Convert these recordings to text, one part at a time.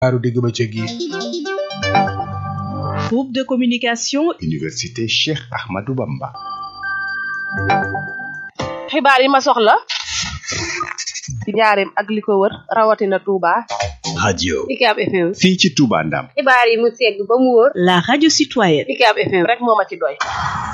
xibaaru digg bëccëg yi groupe de communication université Cheikh Ahmadou Bamba xibaar yi ma soxla ci njaareem ak li ko wër rawatina Touba. radio UCAB FM. fii ci Touba Ndam xibaar yi mu segg ba mu wóor. la radio citoyenne UCAB FM. rek moo ma ci doy.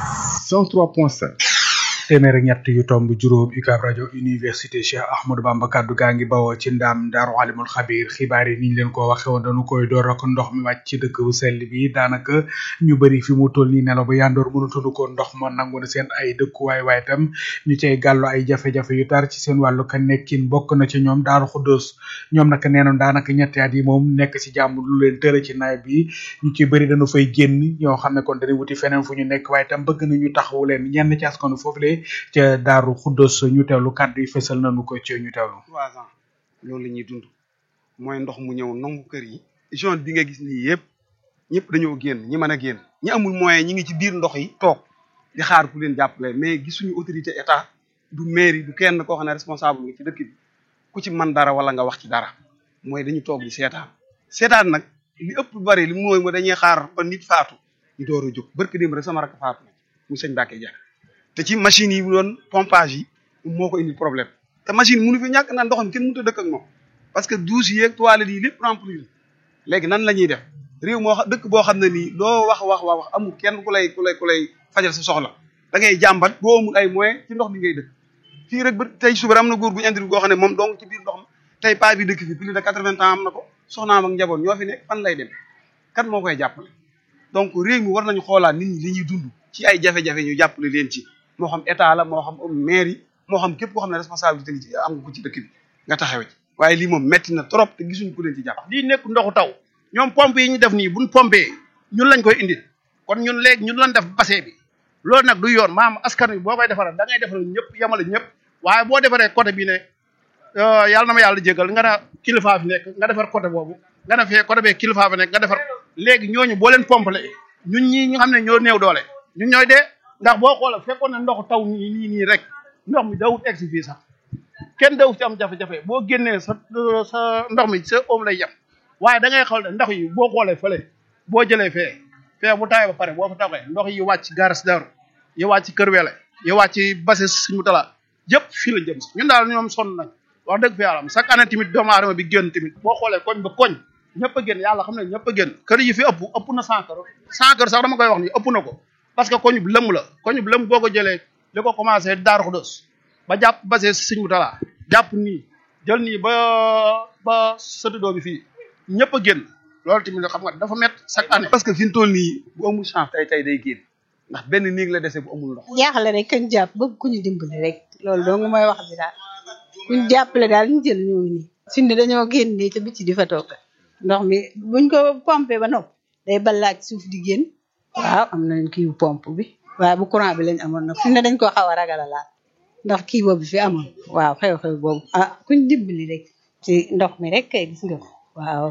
103.5 téeméer ak ñett yu tomb juróom UCAB rajo université Cheikh Ahmadou Bamba kaddu gaa ngi bawoo ci ndaam daaru alimul xabir xibaar yi niñ leen ko waxe woon dañu koy door ak ndox mi wàcc ci dëkk bu sell bi daanaka ñu bëri fi mu toll nii nelaw ba yandoor mënatuñu ko ndox ma nangu na seen ay dëkkuwaay waaye tam ñu cay gàllu ay jafe-jafe yu tar ci seen wàllu ka nekkin bokk na ci ñoom daaru xuddoos ñoom nag nee nañ daanaka ñetti at yi moom nekk ci jàmm lu leen tëra ci nawet bi ñu ci bëri dañu fay génn ñoo xam ne kon dañuy wuti feneen fu ñu nekk waaye tam bëgg nañu taxawu leen ñenn ci askanu foofu le ca daaru xuddos ñu teewlu kàddu yi fësal nañu ko ci ñu teewlu trois ans loolu la ñuy dund mooy ndox mu ñëw nangu kër yi zone bi nga gis nii yëpp ñëpp dañoo génn ñi mën a génn ñi amul moyen ñi ngi ci biir ndox yi toog di xaar ku leen jàppale mais gisuñu autorité état du mairie du kenn koo xam ne responsable nga ci dëkk bi ku ci man dara wala nga wax ci dara mooy dañu toog di seetaan seetaan nag li ëpp bari li mooy mo dañuy xaar ba nit faatu ñu door a jóg barki dem rek sama rakk faatu na mu sëñ Mbacke Dia te ci machine yi doon pompage yi moo ko indi problème te machine mënu fi ñàkk naan ndox mi kenn mënut a dëkk ak moom parce que douche yeeg toilettes yi lépp remplir léegi nan la ñuy def réew moo xam dëkk boo xam ne nii loo wax wax wax wax amul kenn ku lay ku lay ku lay fajal sa soxla da ngay jàmbat boo amul ay moyens ci ndox mi ngay dëkk fii rek ba tey suba am na góor gu ñu andi goo xam ne moom dong ci biir ndox mi tey paa bi dëkk fi plus de quatre-vingts ans am na ko soxnaam ak njaboot ñoo fi nekk fan lay dem kan moo koy jàppale donc réew mi war nañu xoolaat nit ñi li ñuy dund ci ay jafe-jafe ñu jàppale leen ci moo xam état la moo xam maire yi moo xam képp koo xam ne responsabilité ngi ci am nga ko ci dëkk bi nga taxawe ci waaye lii moom metti na trop te gisuñu ku leen ci jàpp lii nekk ndoxu taw ñoom pompe yi ñu def nii buñ pompé ñun lañ koy indil kon ñun léegi ñun lañ def bassin bi loolu nag du yoon maam askan wi boo koy defaral da ngay defaral ñëpp yemale ñëpp waaye boo defaree côté bi ne yàlla na ma yàlla jégal nga ne kilifa fi nekk nga defar côté boobu nga ne fee côté bee kilifa fi nekk nga defar léegi ñooñu boo leen pompale ñun ñii ñu xam ne ñoo néew doole ñun ñooy dee ndax boo xoolee fekkoon ne ndoxu taw nii nii nii rek ndox mi dawut egg si fii sax kenn dawut ci am jafe-jafe boo génnee sa sa ndox mi sa oom lay yem waaye da ngay xool ne ndox yi boo xoolee fële boo jëlee fee fee bu tawee ba pare boo fa tawee ndox yi wàcc garas daru yi wàcc kër wele yi wàcc base suñu tala yëpp fii la jëm si ñun daal ñoom sonn nañ wax dëgg fi yàlla chaque année tamit doomu aadama bi génn tamit boo xoolee koñ ba koñ ñëpp a génn yàlla xam ne ñëpp a génn kër yi fi ëpp ëpp na cent kër cent kër sax dama koy wax ni ëpp na ko parce que koñu bi lëmm la koñu bi lëmm boo ko jëlee li ko commencé Daaru Xudoos ba jàpp basé Sëñ bu Tala jàpp nii jël nii ba ba sëtu doo bi fii ñëpp a génn loolu tamit xam nga dafa met chaque année. parce que fi mu toll nii bu amul chance tey tey day génn ndax benn néeg la dese bu amul ndox. jaaxle rek kañ jàpp bëgg ku ñu dimbali rek loolu dong mooy wax bi daal kuñ jàppale daal ñu jël ñoo ngi nii. fi ne dañoo génn nii te bitti di fa toog ndox mi buñ ko pompé ba nopp day balaaj suuf di génn. waaw am nañ kii pompe bi waaye bu courant bi lañ amoon nag fi ne dañ ko xaw a ragal a laal ndax kii boobu fi amoon waaw xew-xew boobu ah kuñ dimbali rek ci ndox mi rek kay gis nga ko waaw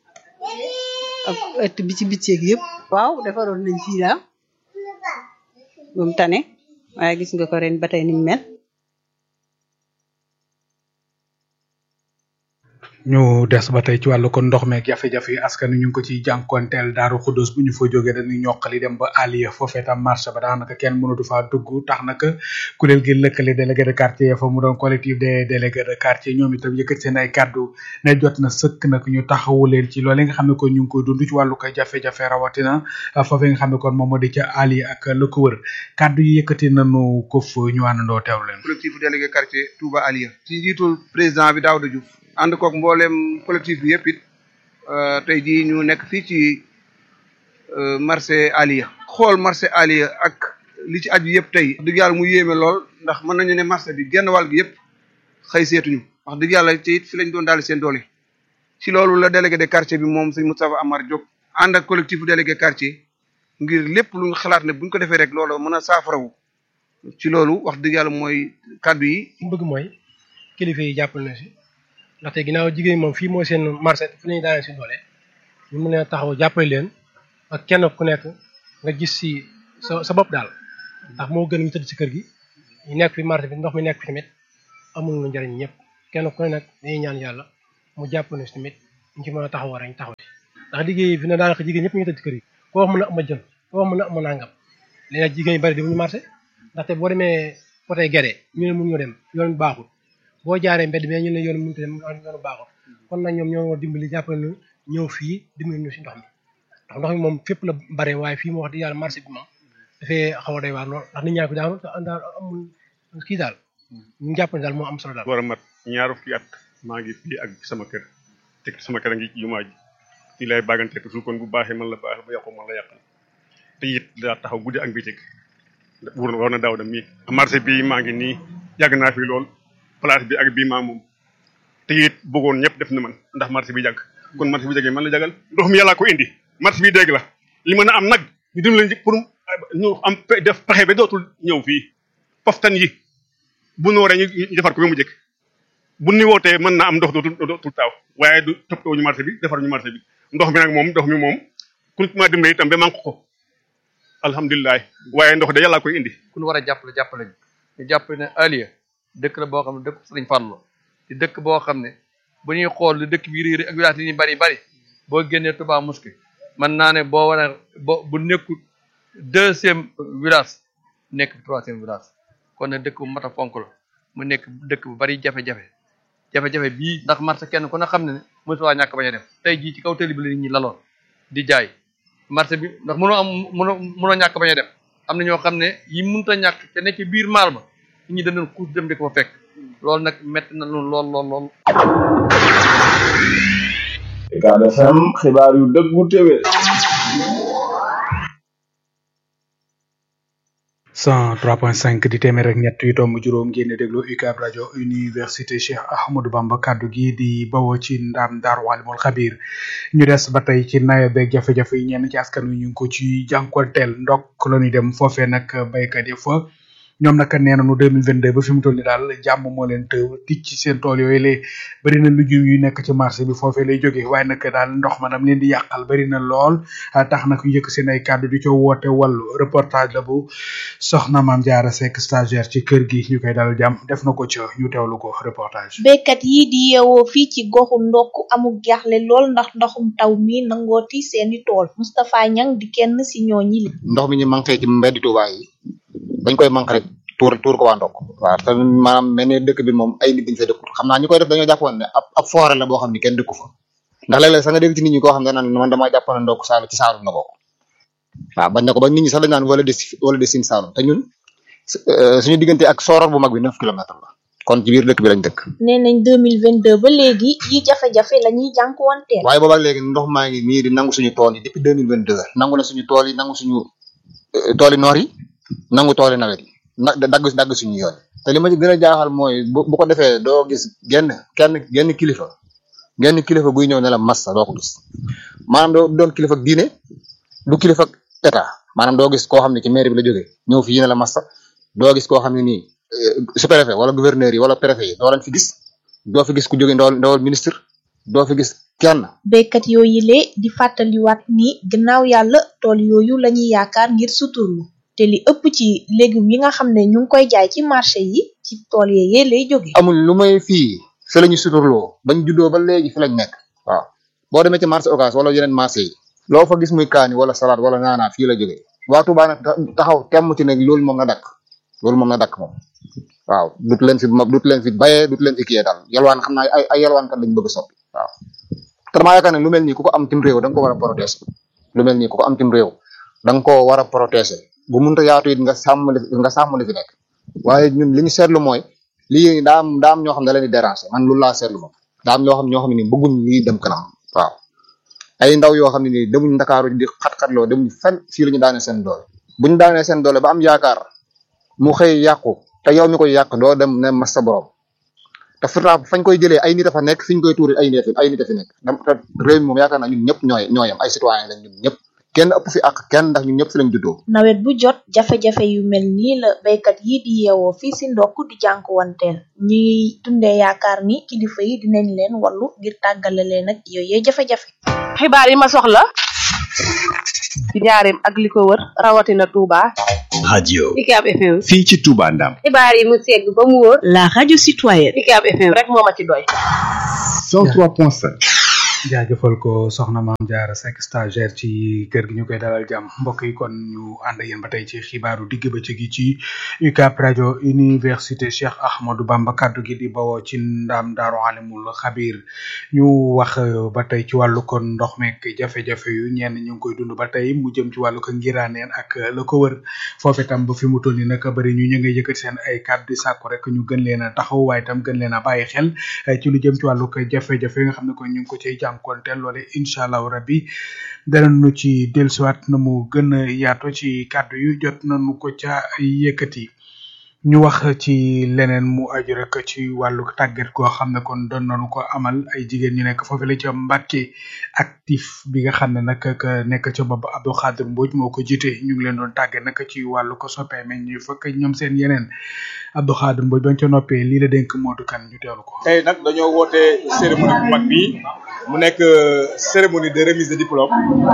ak ëtt bi ci bicceeg yëpp waaw defaroon nañ fii daal moom tane waaye gis nga ko ren ba tey niñ mel ñu des ba tey ci wàllu kon ndox meeg jafe-jafe yi askan wi ñu ngi ko ciy jànkonteel daaru xuddos bu ñu fa jógee dañuy ñoqali dem ba Aliya foofee tam marché ba daanaka kenn mënatu faa dugg tax naka kuréel gi lëkkale délégué de quartier fa mu doon collectif des délégués de quartier ñoom itam yëkkat seen ay kàddu ne jot na sëkk nag ñu taxawu leen ci loolu nga xam ne kon ñu ngi koy dund ci wàllu ko jafe-jafe rawatina foofee nga xam ne kon moom moo di ca Aliya ak la ko wër kàddu yi yëkkati nañu ko fa ñu àndandoo teew leen collectif délégué quartier Touba Aliya ci njiitul président bi Daouda Diouf ànd koog mboolem collectif bi yëpp it tey jii ñu nekk fii ci marché Aliya xool marché Aliya ak li ci aju yëpp tey dëgg yàlla mu yéeme lool ndax mën nañu ne marché bi genn wàll gi yëpp xëy seetuñu wax dëgg yàlla te it fi lañ doon daal seen doole ci loolu la délégué de quartier bi moom sëñ Moustapha Amar Diop ànd ak collectif délégué quartier ngir lépp lu ñu xalaat ne buñ ko defee rek loolu mën a saafarawu ci loolu wax dëgg yàlla mooy kàddu yi. li bëgg mooy kilifa yi jàppal na si ndaxte ginnaaw jigéen moom fii mooy seen marché fu ñuy daanee si doole ñu mën a taxaw jàppale leen ak kenn ku nekk nga gis si sa sa bopp daal ndax moo gën ñu tëdd si kër gi ñu nekk fi marché bi ndox mi nekk fi tamit amul lu njëriñ ñëpp kenn ku ne nag dañuy ñaan yàlla mu jàpp ne si tamit ñu ci mën a taxaw rek ñu taxaw ci ndax liggéey fi ne daanaka jigéen ñëpp ñu ngi tëdd ci kër yi koo wax mën a am ma jën koo wax mën a am ma nangam léegi nag jigéen yu bari demuñu marché ndaxte boo demee côté Guédé ñu ne mun ñoo dem yoon bi baaxul boo jaaree mbedd mi ñu ne yoon mënut a dem yoonu baaxul kon nag ñoom ñoo war dimbali jàppale ñu ñëw fii dimbali ñu si ndox mi ndax ndox mi moom fépp la bare waaye fii moo wax di yàlla marché bi moom dafay xaw a doy waar lool ndax nit ñaa ko daanu te daal amul kii daal ñu jàpp ne daal moo am solo daal war a mat ñaar fukki at maa ngi fii ak sama kër te sama kër a ngi ci jumaa ji fii lay bagante toujours kon bu baaxee man la baax bu yàqu man la yàqal te it daa taxaw guddi ak bëccëg wur war na daaw dem mii marché bi maa ngi nii yàgg naa fi lool place bi ak bii maa moom te it bëggoon ñëpp def na man ndax marché bi jàgg kon marché bi jàggee man la jagal ndox mi yàllaa ko indi marché bi dégg la li mën a am nag ñu dim leen pour ñu am def pexe ba dootul ñëw fii poftan yi bu nooree ñu defar ko ba mu jëkk bu ni wootee mën naa am ndox dootul dootul taaw waaye du toppatoo ñu marché bi defar ñu marché bi ndox mi nag moom ndox mi moom ku ma dimbale itam ba manque ko alhamdulilah waaye ndox de yàlla koy indi. ku ñu war a jàppale jàppale ñu ñu jàppale ne Aliya dëkk la boo xam ne dëkk Sëriñ Fallu di dëkk boo xam ne bu ñuy xool lu dëkk bi réer ak village yi ñu bari bari boo génnee Touba Mosquée mën naa ne boo war a bo bu nekkul deuxième village nekk troisième village kon nag dëkk bu mat a fonk la mu nekk dëkk bu bari jafe-jafe jafe-jafe bii ndax marché kenn ku ne xam ne ne mosu waa ñàkk bañ a def tey jii ci kaw tëli bi la nit ñi laloon di jaay marché bi ndax mënoo am mënoo mënoo ñàkk bañ a dem am na ñoo xam ne yi mënut a ñàkk te nekk biir maal ba nit ñi dañu kuus dem di ko fa fekk loolu nag métti na lool lool lool lool. Ucab FM xibaar yu dëggu téwé 103.5 di téeméer ak ñett yu tomb juróom ngeen di déglu UCAB rajo université Cheikh Ahmadou Bamba kaddu gi di bawoo ci ndam Daaru Alimul Xabir ñu des ba tey ci nawet beeg jafe-jafe yi ñenn ci askan wi ñu ngi ko ci jànkuwanteel ndok la ñuy dem foofee nag béykat yi fa ñoom nag nee nañu 2022 ba fi mu toll ni daal jàmm moo leen të tic ci seen tool yooyu lay bëri na lujum yu nekk ci marché bi foofee lay jóge waaye nag daal ndox ma dam leen di yàqal bëri na lool tax nag ñu yëkk seen ay kàddu di co woote wàllu reportage la bu soxna maam jaara sekk stagiaire ci kër gi ñu koy dal jàmm def na ko ca ñu teewlu ko reportage béykat yi di yeewoo fii ci goxu ndokk amuk jaaxle lool ndax ndoxum taw mi nangooti seeni tool Moustapha Niang di kenn si ñooñi li ndox mi ñu manqué ci mbeddi Touba yi dañ koy manqué rek tuur tuur ko waa ndokk waaw te maanaam mel ni dëkk bi moom ay nit dañ fay dëkkut xam naa ñu koy def dañoo jàppoon ne ab ab forêt la boo xam ne kenn dëkku fa ndax léeg-léeg sax nga dégg ci nit ñi koo xam ne naan man damaa jàppoon ne ndokk saalu ci saalum na bokk waaw bañ na ko ba nit ñi sax dañ naan wala des wala des sin saalum te ñun suñu diggante ak sooroor bu mag bi neuf kilomètres la kon ci biir dëkk bi lañ dëkk nee nañ 2022 ba léegi yi jafe-jafe la ñuy jànkuwanteel waaye boobaak léegi ndox maa ngi nii di nangu suñu tool yi depuis 2022 nangu na suñu tool yi nangu suñu tooli noor yi nangu tooli nawet yi nag dagg dagg suñu yoon te li ma ci gën a jaaxal mooy bu bu ko defee doo gis genn kenn genn kilifa genn kilifa guy ñëw ne la massa doo ko gis maanaam doo doon kilifa ak diine du kilifa ak état maanaam doo gis koo xam ne ci mairie bi la jógee ñëw fii ne la massa doo gis koo xam ne nii sous-préfet wala gouverneur yi wala préfet yi doo leen fi gis doo fi gis ku jóge ndawal ndawal ministre doo fi gis kenn béykat yooyu lee di fàttaliwaat ni gannaaw yàlla tool yooyu lañuy yaakaar ngir suturlu te li ëpp ci légumes yi nga xam ne ñu ngi koy jaay ci marché yi ci tool yee lay jóge amul lu may fii fi la ñu suturloo bañ juddoo ba léegi fi lañ nekk waaw boo demee ci marché Ocass wala yeneen marché yi loo fa gis muy kaani wala salade wala naanaa fii la jógee waa Touba nag taxaw temm ci ne loolu moom na dakk loolu moom na dakk moom waaw dut leen fi dut leen fi bayee dut leen fi kiyee daal yalwaan xam naa ay ay yalwaankat lañ bëgg a soppi waaw te damaa yaakaar ne lu mel nii ku ko am tim réew da nga ko war a protéger lu mel nii ku ko am tim réew da nga koo war a protéger bu mënta yaatu it nga sàmm li nga sàmm li fi nekk waaye ñun li ñu seetlu mooy lii daa am daa am ñoo xam ne da leen di déranger man loolu laa seetlu moom daa am ñoo xam ñoo xam ne nii bëgguñ lii dem kanam waaw ay ndaw yoo xam ne nii demuñ ndakaaru di xat-xatloo demuñ fenn fii la ñu daanee seen doole bu ñu daanee seen doole ba am yaakaar mu xëy yàqu te yow mi koy yàq doo dem ne mas sa borom te pourtant fañ koy jëlee ay nit a fa nekk fi ñu koy tuuri ay nit ay nit a fi nekk te réew mi moom yaakaar naa ñun ñëpp ñooy ñooyam ay citoyen lañ ñun ñëpp kenn ëpp fi ak kenn ndax ñun ñëpp fi lañ juddoo nawet bu jot jafe-jafe yu mel nii la béykat yi di yeewoo fii si ndokk di jànkuwanteel ñuy dundee yaakaar ni kilifa yi dinañ leen wallu ngir tàggale leen ak yooyee jafe-jafe xibaar yi ma soxla ci njaareem ak li ko wër rawatina Touba. radio UCAB FM. fii ci Touba Ndam xibaar yi mu segg ba mu wóor. la radio citoyenne UCAB FM rek moo ma ci doy. 103.5 jaajëfal ko soxna maam Diarra Seck stagiaire ci kër gi ñu koy dalal jàmm mbokk yi kon ñu ànd ak yéen ba tey ci xibaaru digg bëccëg gi ci UCAB rajo université Cheikh Ahmadou Bamba kaddu gi di bawoo ci ndam daaru alimul xabir ñu wax ba tey ci wàllu kon ndox meek jafe-jafe yu ñenn ñu ngi koy dund ba tey mu jëm ci wàllu ko ngiraaneen ak la ko wër foofu itam ba fi mu toll nii nag bëri ñu ñu ngi yëkkati seen ay kàddu di sàkku rek ñu gën leen a taxaw waaye itam gën leen a bàyyi xel ci lu jëm ci wàllu ko jafe-jafe yi nga xam ne kon ñu ngi ko cay jànkonteel loole incha allahu rabbi danañu ci dellusiwaat na mu gën a yaatu ci kàddu yu jot nañu ko ca yëkkati ñu wax ci leneen mu aju rek ci wàllu tàggat goo xam ne kon doon nañu ko amal ay jigéen ñu nekk foofu la ca Mbàkke actif bi nga xam ne nag ka nekk ca bopp Abdou Khadir Mbodj moo ko jiite ñu ngi leen doon tàggat nag ci wàllu ko soppee meñ ñu fekk ñoom seen yeneen Abdou Khadir Mbodj bañ ca noppee lii la dénk Modou Kane ñu teewlu ko. tey nag dañoo woote cérémonie bu mag bi mu nekk cérémonie de remise de diplôme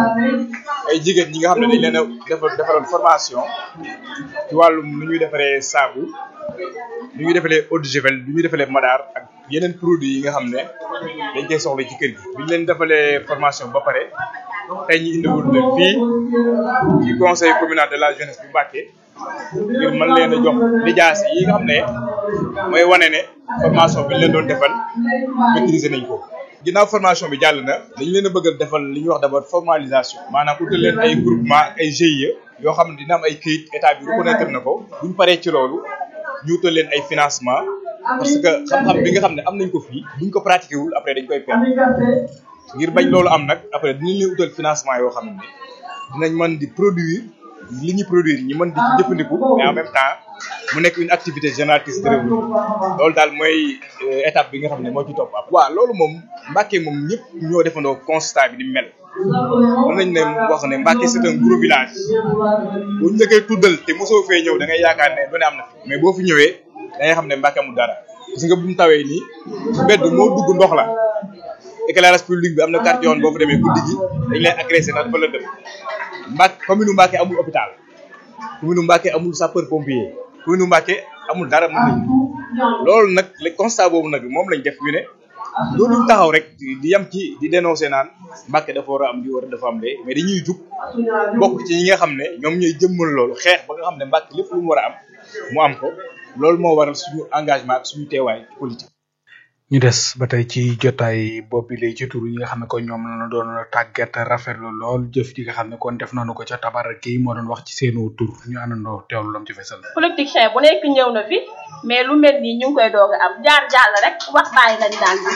ay jigéen ñi nga xam ne dañ leen a defal defaloon formation ci wàllum nu ñuy defaree saabu nu ñuy defalee eau de javel nu ñuy defalee madaar ak yeneen produits yi nga xam ne dañ koy soxla ci kër gi. bi ñu leen defalee formation ba pare tey ñu indiwul leen fii ci conseil communal de la jeunesse bu Mbacké ngir mën leen a jox lijaas yi nga xam ne mooy wane ne formation bi ñu leen doon defal maîtriser nañ ko. ginnaaw formation bi jàll na dañ leen a bëgg a defal li ñuy wax d'abord formalisation maanaam utal leen ay groupement ay GIE yoo xam ne dina am ay këyit état bi reconnaître na ko buñ paree ci loolu ñu utal leen ay financement parce que xam-xam bi nga xam ne am nañ ko fii buñ ko pratiqué wul après dañ koy perdre ngir bañ loolu am nag après dinañ leen utal financement yoo xam ne dinañ mën di produire li ñuy produire ñi mën di ci jëfandiku mais en même temps mu nekk une activité génératrice de revenu loolu daal mooy étape bi nga xam ne moo ci topp après. waaw loolu moom Mbacké moom ñëpp ñoo defandoo constat bi ni mel mën nañ ne wax ne Mbacké c'est un gros village bu ñu la koy tuddal te mosoo fee ñëw da ngay yaakaar ne lu ne am na fi mais boo fi ñëwee da ngay xam ne Mbacké amul dara gis nga bu mu tawee nii mbedd moo dugg ndox la éclairage public bi am na quartier yoon boo fa demee guddi gi dañ lay agressé ndax dafa la dem Mbacké commune Mbacké amul hôpital commune Mbacké amul sapeur pompier commune Mbacké amul dara mën nañ loolu nag le constat boobu nag moom lañ def ñu ne loolu taxaw rek di yam ci di dénoncer naan Mbacké dafa war a am di war a dafa am de mais dañuy jug bokk ci ñi nga xam ne ñoom ñooy jëmmal loolu xeex ba nga xam ne Mbacké lépp lu mu war a am mu am ko loolu moo waral suñu engagement ak suñu teewaay ci politique. ñu des ba tey ci jotaay boobu lay ci tur yi nga xam ne ko ñoom la doon tàggat rafetlu lool jëf ji nga xam ne kon def nañu ko ca tabar gi moo doon wax ci seenu tur ñu àndandoo teewlu lam ci fesal. politicien bu nekk ñëw na fi mais lu mel nii ñu ngi koy doog a am jaar jàll rek wax bàyyi lañ daan bi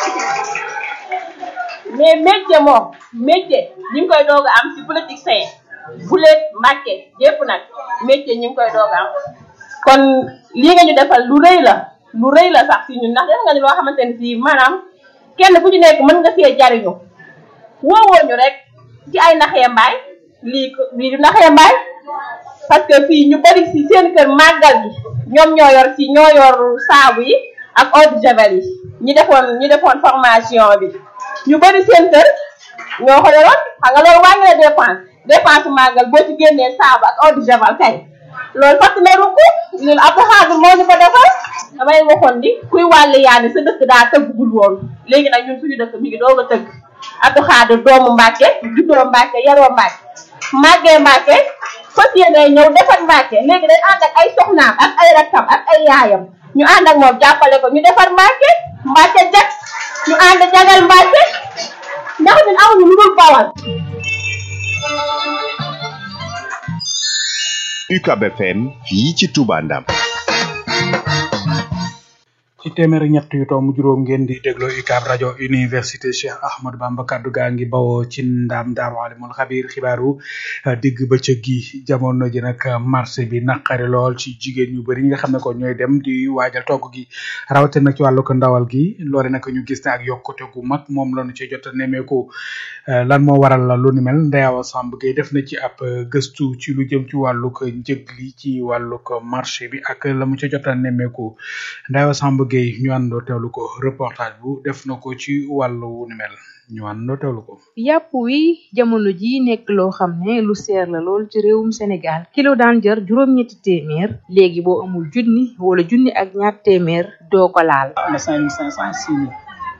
mais métier moom métier ñu ngi koy doog a am ci politicien bu leen Mbacké yépp nag métier ñu ngi koy doog a am kon lii nga ñu defal lu rëy la. lu rëy la sax si ñun ndax def nga ni loo xamante ne si maanaam kenn ku ci nekk mën nga see jariñu woowoo ñu rek ci ay naxee mbaay lii lii du naxee mbaay parce que fii ñu bari si seen kër màggal gi ñoom ñoo yor si ñoo yor saabu yi ak eau de javel yi ñi defoon ñi defoon formation bi ñu bari seen kër ñoo ko yoroon xam nga loolu wàññi la dépense dépense màggal boo ci génnee saabu ak eau de javel kay loolu fàttali ne rukk loolu Abdou Khadir moo ñu ko defal damay waxoon ni kuy wàllu yaani sa dëkk daa tëggul woon léegi nag ñun suñu dëkk mi ngi doog a tëgg Abdou Khadir doomu Mbacké juddoo Mbacké yaroo Mbacké màggee Mbacké fas yéene ñëw defar Mbacké léegi day ànd ak ay soxnaam ak ay rakkam ak ay yaayam ñu ànd ak moom jàppale ko ñu defar Mbacké Mbacké jag ñu ànd jagal Mbacké ndax ñun amuñu lu dul bawal UCAB FM fii ci Touba Ndam ci téeméer ak ñett yu tomb juróom ngeen di dégloo UCAB rajo université Cheikh Ahmadou Bamba kaddu gaa ngi bawoo ci ndam daaru alimul xabir xibaaru digg bëccëg gi jamono ji nag marché bi naqari lool ci jigéen ñu bëri ñi nga xam ne ko ñooy dem di waajal togg gi rawatina nag ci wàllu ko ndawal gi loole nag ñu gis ne ak yokkute gu mag moom lañu ci jot a nemmeeku lan moo waral la lu ni mel Ndeyawa Samb Gueye def na ci ab gëstu ci lu jëm ci wàllu ko njëg li ci wàllu ko marché bi ak la mu ca jot a nemmeeku Ndeyawa Samb Gueye ñu àndoo teewlu ko reportage bu def na ko ci wàllu ni mel ñu àndoo teewlu ko. yàpp wi jamono ji nekk loo xam ne lu seer la lool ci réewum Sénégal kilo daan jar juróom-ñetti téeméer léegi boo amul junni wala junni ak ñaar téeméer doo ko laal. am na cinq mille cinq cent six mille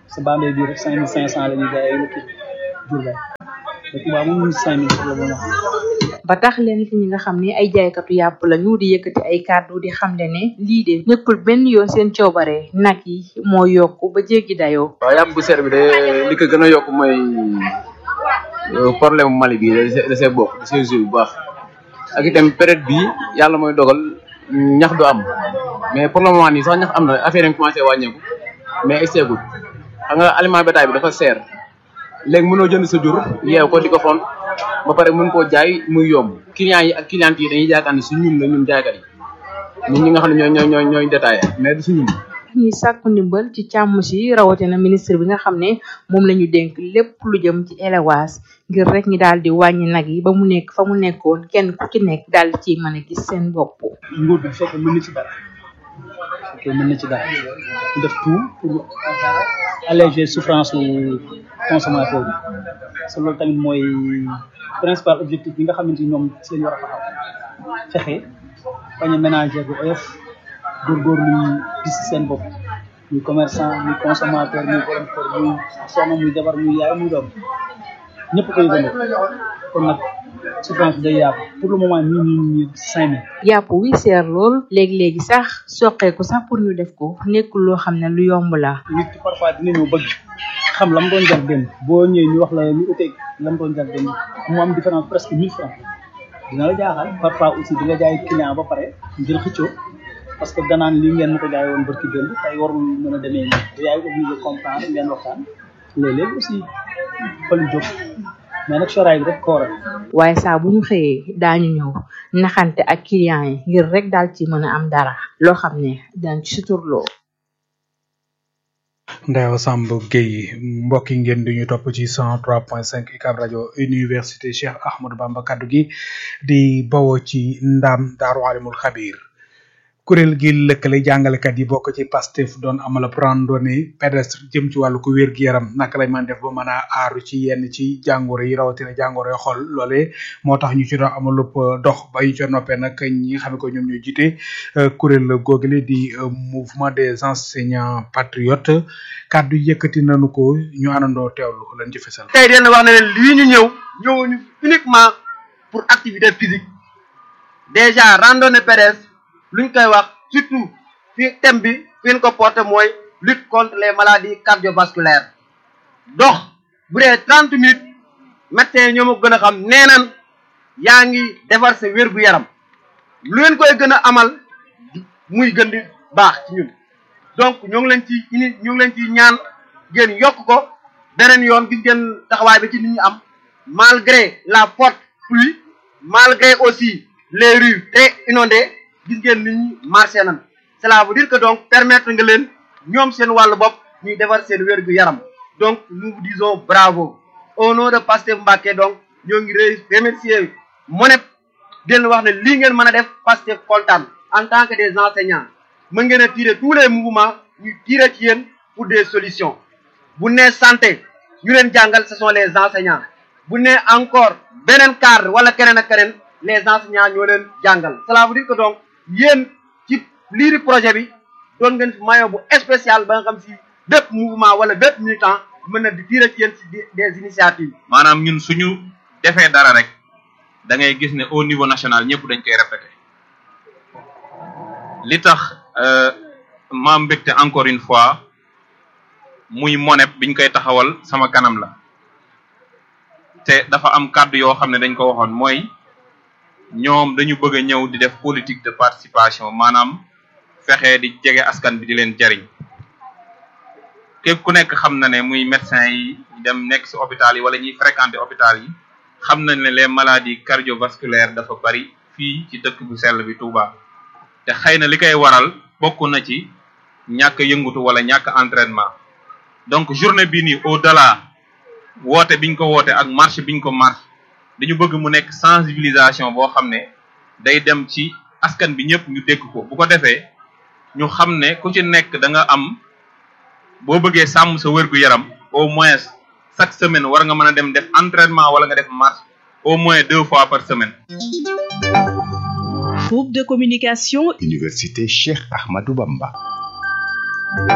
sa Bambey bii rek cinq mille cinq cent la ñuy jaayee lu kii Diourbel te Touba moom ñu cinq mille la moom ba tax leen ci ñi nga xam ne ay jaaykatu yàpp lañu di yëkkati ay kàddu di xamle ne lii de nekkul benn yoon seen coobare nag yi moo yokk ba jéggi dayoo. waaw yàpp bu seer bi de li ko gën a yokk mooy problème Mali bi da see bokk da see joué bu baax ak itam période bi yàlla mooy dogal ñax du am mais pour le moment nii sax ñax am na affaire yi commencé wàññeeku mais ay seegul xam nga aliment bétail bi dafa seer léegi mënoo jënd sa jur yeew ko di ko font ba pare mën koo jaay muy yomb clients yi ak clientes yi dañuy yaakaar ne su ñun la ñun jaaykat yi ñun ñi nga xam ne ñooy ñooy ñooy ñooy détaillé mais du su ñun ñuy sàkku ndimbal ci càmm si rawatina ministre bi nga xam ne moom la ñu dénk lépp lu jëm ci élevage ngir rek ñi daal di wàññi nag yi ba mu nekk fa mu nekkoon kenn ku ci nekk daal di ciy mën a gis seen bopp. nguur bi fekk mën na ci dara ok mën na ci dara ñu def tout pour alléger souffrance su consommateur bi parce que loolu tamit mooy principal objectif bi nga xamante ni ñoom si lañ war a taxaw fexe bañ a ménager bu oyof góorgóorlu ñu gis seen bopp muy commerçant muy consommateur muy borom kër muy soxna muy jabar muy yaay muy doom ñëpp koy gën kon nag souffrance bi day yaatu pour le moment nii nii nii cinq mille yàpp wi seer lool léegi-léegi sax soqeeku sax pour ñu def ko nekkul loo xam ne lu yomb la nit ki parfois dina ñëw bëgg xam lam doon jar démb boo ñëwee ñu wax la lu uteeg lam doon jar démb mu am différence presque mille francs dina la jaaxal parfois aussi di nga jaay client ba pare ngir xëccoo parce que danaan lii ngeen ma ko jaay woon barki démb tey warul mën a demee nii yaay obligé comprendre ngeen waxtaan léeg-léeg aussi fa lu jóg mais nag soraay bi rek ko waral waaye saa bu ñu xëyee daañu ñëw naxante ak client yi ngir rek daal ci mën a am dara loo xam ne daañ ci suturloo Ndeewa Samb Guèye mbokk yi ngeen di ñu topp ci 103.5 UCAB rajo université Cheikh Ahmadou Bamba kaddu gi di bawoo ci ndam Daaru Alimul Xabir kuréel gi lëkkale jàngalekat yi bokk ci Pastef doon amal ab randonnée pédestre jëm ci wàllu ko wér gu yaram naka lañ mën def ba mën a aaru ci yenn ci jàngoro yi rawatina jàngoro yi xol loolee moo tax ñu ci doon amal lépp dox ba ñu ca noppee nag ñi nga xam ne ko ñoom ñooy jiite kuréel googule di mouvement des enseignants patriotes kàddu yëkkati nañu ko ñu àndandoo teewlu lañ ci fesal. tey dina wax ne leen lii ñu ñëw ñëwuñu uniquement pour activité physique déjà randonnée pédestre luñ koy wax surtout fi thème bi fi ñu ko porté mooy lutte contre les maladies cardiovasculaires dox bu dee trente minutes médecin ñoo ma gën a xam nee nan yaa ngi defar sa wér gu yaram lu leen koy gën a amal muy gën di baax ci ñun donc ñoo ngi leen ci ini ñoo ngi leen ci ñaan ngeen yokk ko beneen yoon gis ngeen taxawaay bi ci nit ñi am malgré la forte pluie malgré aussi les rues très inondées gis ngeen nit ñi marché nan cela veut dire que donc permettre nga leen ñoom seen wàllu bopp ñuy defar seen wér gu yaram donc nous vous disons bravo au nom de Pastef Mbacké donc ñoo ngi remercier MONEP den wax ne lii ngeen mën a def Pastef kontaan en tant que des enseignants mën ngeen a tirer tous les mouvements ñu tirer ci yéen pour des solutions bu nee santé ñu leen jàngal ce sont les enseignants bu nee encore beneen cadre wala keneen ak keneen les enseignants ñoo leen jàngal cela veut dire que donc yéen ci lii di projet bi doon ngeen fi maillot bu spécial ba nga xam si bépp mouvement wala bépp militant mën na di tirer ci yéen si des initiatives maanaam ñun suñu defee dara rek da ngay gis ne au niveau national ñëpp dañ koy répété li tax ma mbégte encore une fois muy monep biñ koy taxawal sama kanam la te dafa am kàddu yoo xam ne dañ ko waxoon mooy ñoom dañu bëgg a ñëw di def politique de participation maanaam fexe di jege askan bi di leen jariñ képp ku nekk xam na ne muy médecin yi dem nekk ci hôpital yi wala ñuy fréquenter hôpital yi xam nañ ne les maladies cardiovasculaires dafa bari fii ci dëkk bu sell bi Touba te xëy na li koy waral bokk na ci ñàkk yëngutu wala ñàkk entraînement donc journée bii nii au delà woote biñ ko woote ak marche biñ ko marche dañu bëgg mu nekk sensibilisation boo xam ne day dem ci askan bi ñëpp ñu dégg ko bu ko defee ñu xam ne ku ci nekk da nga am boo bëggee sàmm sa wér gu yaram au moins chaque semaine war nga mën a dem def entraînement wala nga def marche au moins deux fois par semaine. Groupe de communication Université Cheikh Ahmadou Bamba.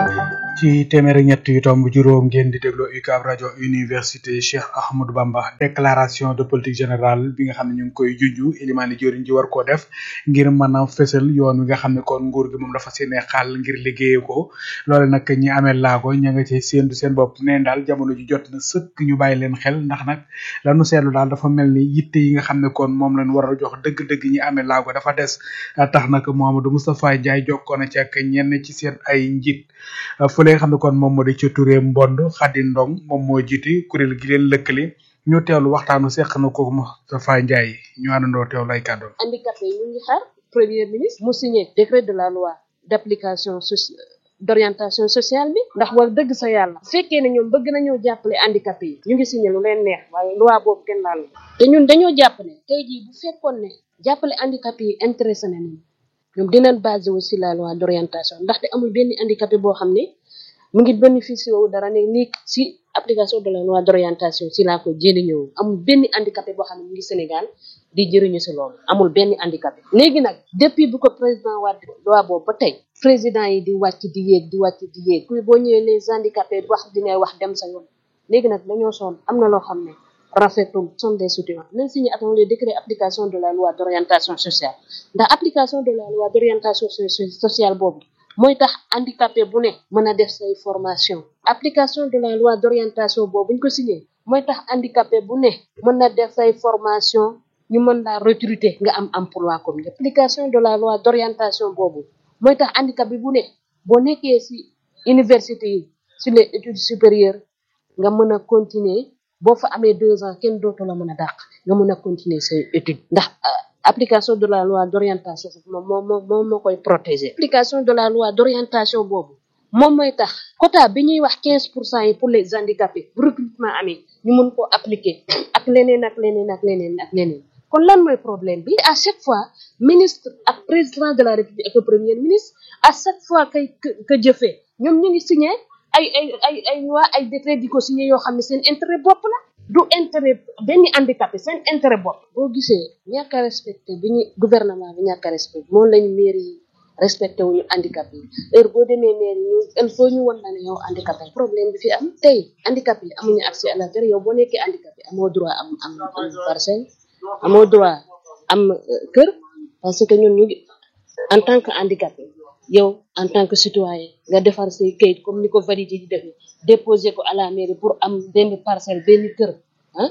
ci téeméer ak ñett yu tomb juróom ngeen di déglu UCAB rajo université Cheikh Ahmadou Bamba déclaration de politique générale bi nga xam ne ñu ngi koy junju Elimane Diori ji war koo def ngir mën a fësal yoon wi nga xam ne kon nguur gi moom dafa seen xaal ngir liggéeye ko loole nag ñi amee laago ña nga ci séentu seen bopp neen daal jamono ji jot na sëkk ñu bàyyi leen xel ndax nag lanu seetlu daal dafa mel ni yitte yi nga xam ne kon moom lañ war a jox dëgg-dëgg ñi amee laago dafa des tax nag Mouhamadou Moustapha Ndiaye jokkoo na ci ak ñenn ci seen ay njiit fële nga xam ne kon moom moo di ci Touré Mbond Khady Ndong moom moo jiite kuréel gi leen lëkkale ñu teewlu waxtaanu seq na ko Moustapha Ndiaye ñu àndandoo teewlu ay kàddoom. handicapé yi ñu ngi xaar premier ministre mu signé décret de la loi d'application d'orientation sociale bi ndax wax dëgg sa yàlla fekkee ne ñoom bëgg nañoo jàppale handicapé yi ñu ngi signé lu leen neex waaye loi boobu kenn laal te ñun dañoo jàpp ne tey jii bu fekkoon ne jàppale handicapé yi intéressé na nañu ñoom dinañ basé wu si la loi d'orientation ndaxte amul benn handicapé boo xam ne mu ngi bénéficié wu dara ne nii si application de la loi d'orientation si laa ko jëli ñëw amul benn handicapé boo xam ne mu ngi Sénégal di jëriñu si loolu amul benn handicapé léegi nag depuis bu ko président Wade loi boobu ba tey président yi di wàcc di yéeg di wàcc di yéeg kuy boo ñëwee les handicapés wax dina wax dem sa yoon léegi nag dañoo soon am na loo xam ne rafetul sont des soutiens nañ signé attend le décret application de la loi d'orientation sociale ndax application de la loi d'orientation sociale boobu mooy tax handicapé bu ne mën a def say formation application de la loi d'orientation boobu buñ ko signé mooy tax handicapé bu ne mën na def say formation ñu mën laa recruter nga am emploi comme application de la loi d'orientation boobu mooy tax handicapé bu ne boo nekkee ci université yi ci les études supérieures nga mën a continuer boo fa amee deux ans kenn dootu la mën a dàq nga mën a continuer say études ndax application de la loi d'orientation moom moom moom moo koy protéger application de la loi d'orientation boobu moom mooy tax quota bi ñuy wax quinze pour cent yi pour les handicapés bu recrutement amee ñu mën koo appliquer ak leneen ak leneen ak leneen ak leneen kon lan mooy problème bi à chaque fois ministre ak président de la république ak premier ministre à chaque fois kay que jëfee ñoom ñu ngi signé ay ay ay ay loi ay décret di ko signé yoo xam ne seen intérêt bopp la du intérêt benn handicapé seen intérêt bopp boo gisee ñàkk a respecté bi ñu gouvernement bi ñàkk a respecté moom lañu mairie yi respecté wuñu handicapé yi heure boo demee mairie ñu il faut ñu won la ne yow handicapé problème bi fi am tey handicapé yi amuñu accès à la terre yow boo nekkee handicapé amoo droit am am am parcelle amoo droit am kër parce que ñun ñu ngi en tant que handicapé yow en tant que citoyen nga defar say kayit comme ni ko validé di def déposer ko à la mairie pour am benn parcelle benn kër ah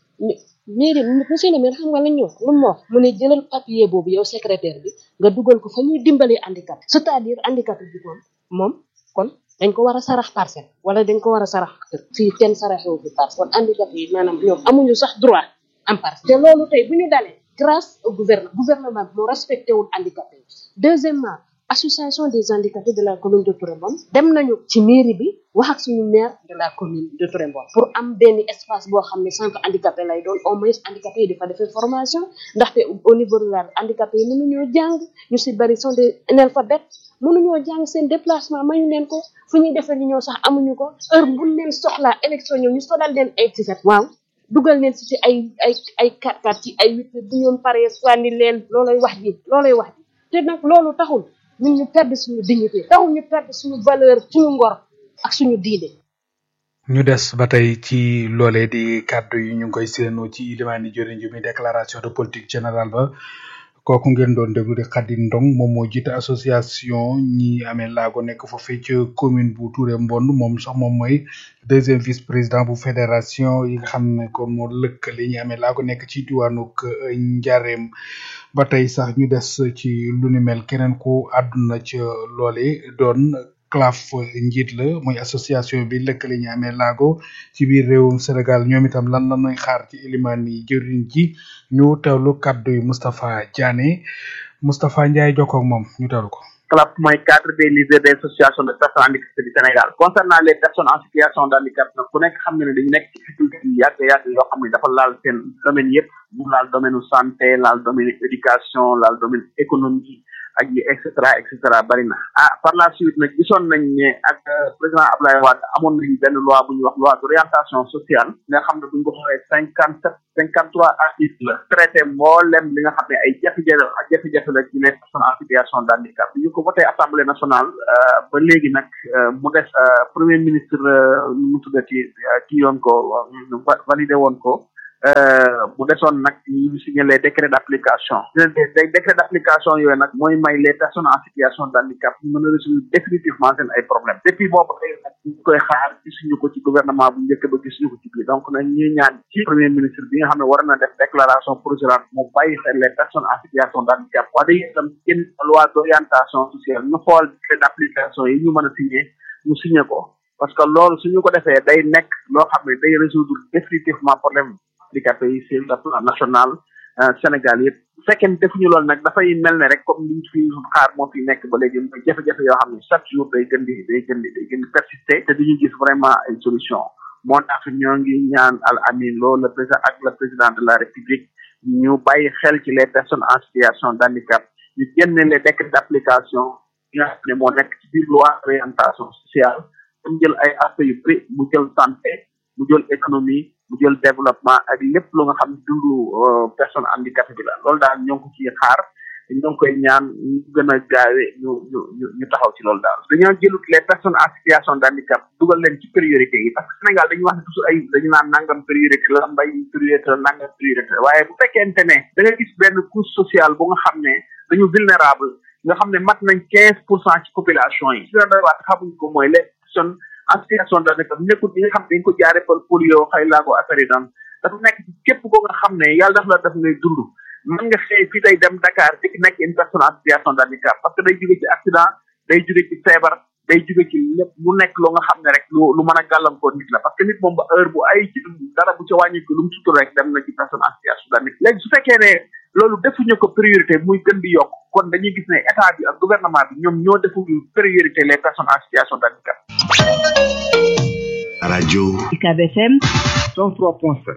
mairie monsieur le maire xam nga lañ ñu wax lu mu wax mu ne jëlal papier boobu yow secrétaire bi nga dugal ko fa ñuy dimbalee handicapé c'est-à-dire handicapé bi moom moom kon dañ ko war a sarax parcelle wala dañ ko war a sarax kër fii kenn saraxewu fi parcelle kon handicapé yi maanaam ñoom amuñu sax droit am parcelle te loolu tey bu ñu dalee grâce au gouvernement gouvernement bi moo respecté wul handicapé yi deuxièmement association des handicapés de la commune de Touré Mbon dem nañu ci mairie bi wax ak suñu maire de la commune de Touré Mbon pour am benn espace boo xam ne centre handicapé lay doon au moins handicapé yi dafa defee formation ndaxte au niveau de la handicapé yi mënuñoo jàng ñu si bari sont des analphabètes mënuñoo jàng seen déplacement mayu leen ko fu ñuy defee li ñoo sax amuñu ko heure buñ leen soxlaa élection ñëw ñu solal leen ay tiset waaw dugal leen si ci ay ay ay kat kat ci ay huit bu ñoon paree sànni leen loolay wax ji loolay wax ji te nag loolu taxul ñun ñu perdre suñu dignité taxul ñu perdre suñu valeur suñu ngor ak suñu diine ñu des ba tey ci loolee di kàddu yi ñu ngi koy seenu ci limaani jëriñ ji mi déclaration de politique générale ba kooku ngeen doon déglu di Khady Ndong moom moo jiite association ñi amee laago nekk foofee ci commune bu Touré Mbond moom sax moom mooy deuxième vice président bu fédération yi nga xam ne kon moo lëkkale ñi amee laago nekk ci diwaanug Njareem ba tey sax ñu des ci lu ni mel keneen ku àdduna ca loole doon CLAF njiit la muy association bi lëkkale ñi amee laago ci biir réewum Sénégal ñoom itam lan la ñuy xaar ci ilimaan yi jëriñ ji ñu teewlu kaddu yi Moustapha Diané Moustapha Ndiaye jokkoo ak moom ñu teewlu ko. CLAF mooy cadre des leaders des associations de personnes handicapées du Sénégal concernant les personnes en situation de handicap nag ku nekk xam na ne dañu nekk ci difficulté yi yàgg yàgg yoo xam ne dafa laal seen domaine yëpp mu laal domaine santé laal domaine éducation laal domaine économie ak yi et cetera et cetera bari na ah par la suite nag gisoon nañ ne ak président Abdoulaye Wade amoon nañ benn loi bu ñuy wax loi d'orientation sociale nga xam ne bu ñu ko xoolee cinquante sept cinquante trois articles la traité mboolem li nga xam ne ay jafe-jafe ak jafe-jafe la ci les personnes en situation de handicap bi ñu ko voté assemblée nationale ba léegi nag mu des premier ministre mu tuddati kii yoon ko validé woon ko bu desoon nag ñu signé les décrets d'application les décrets d'application yooyu nag mooy may les personnes en situation de handicap ñu mën a résoudre définitivement seen ay problèmes depuis boobu tey nag ñu koy xaar gisuñu ko ci gouvernement bu njëkk ba gisuñu ko ci biir donc nag ñuy ñaan ci premier ministre bi nga xam ne war na def déclaration provisoire mu bàyyi xel les personnes en situation de handicap wax dëgg itam génn loi d'orientation sociale ñu xool décret d'application yi ñu mën a signé ñu signé ko parce que loolu suñu ko defee day nekk loo xam ne day résoudre définitivement problème handicapé yi sur le plan national Sénégal yëpp bu fekkee ne defuñu loolu nag dafay mel ne rek comme liñ fi xaar moo fi nekk ba léegi mooy jafe-jafe yoo xam ne chaque jour day gën di day gën di day gën di persister te duñu gis vraiment ay solution moo tax ñoo ngi ñaan al amin loolu le président ak le président de la république ñu bàyyi xel ci les personnes en situation d' handicap ñu génne les décrets d' application yi nga xam ne moo nekk ci biir loi orientation sociale mu jël ay aspects yu bëri mu jël santé mu jël économie mu jël développement ak lépp lu nga xam ne dundu personne handicapé bi la loolu daal ñoo ngi ko ciy xaar ñoo ngi koy ñaan ñu gën a gaawee ñu ñu ñu ñu taxaw ci loolu daal dañoo jëlut les personnes en situation d' handicap dugal leen ci priorité yi parce que Sénégal dañuy wax ne toujours ay dañu naan nangam priorité la mbay priorité la nangam priorité la waaye bu fekkente ne da nga gis benn couche sociale bu nga xam ne dañu vulnérable nga xam ne mat nañ quinze pour cent ci population yi si la doy waat xamuñ ko mooy les personnes en situation de handicap nekkul ñi nga xam ne dañ ko jaare par polio xëy laago affaire yi daan dafa nekk ci képp ko nga xam ne yàlla daf la def ngay dund mën nga xëy fii day dem Dakar dik nekk une personne en situation de handicap parce que day jóge ci accident day jóge ci feebar day jóge ci lépp mu nekk loo nga xam ne rek lu lu mën a gàllankoor nit la parce que nit moom ba heure bu ay ci dara bu ca wàññi ko lu mu sutur rek dem na ci personne en situation de handicap léegi su fekkee ne loolu defuñu ko priorité muy gën di yokk kon dañuy gis ne état bi ak gouvernement bi ñoom ñoo defuñu priorité les personnes en situation de handicap rajo UCAB FM 103.7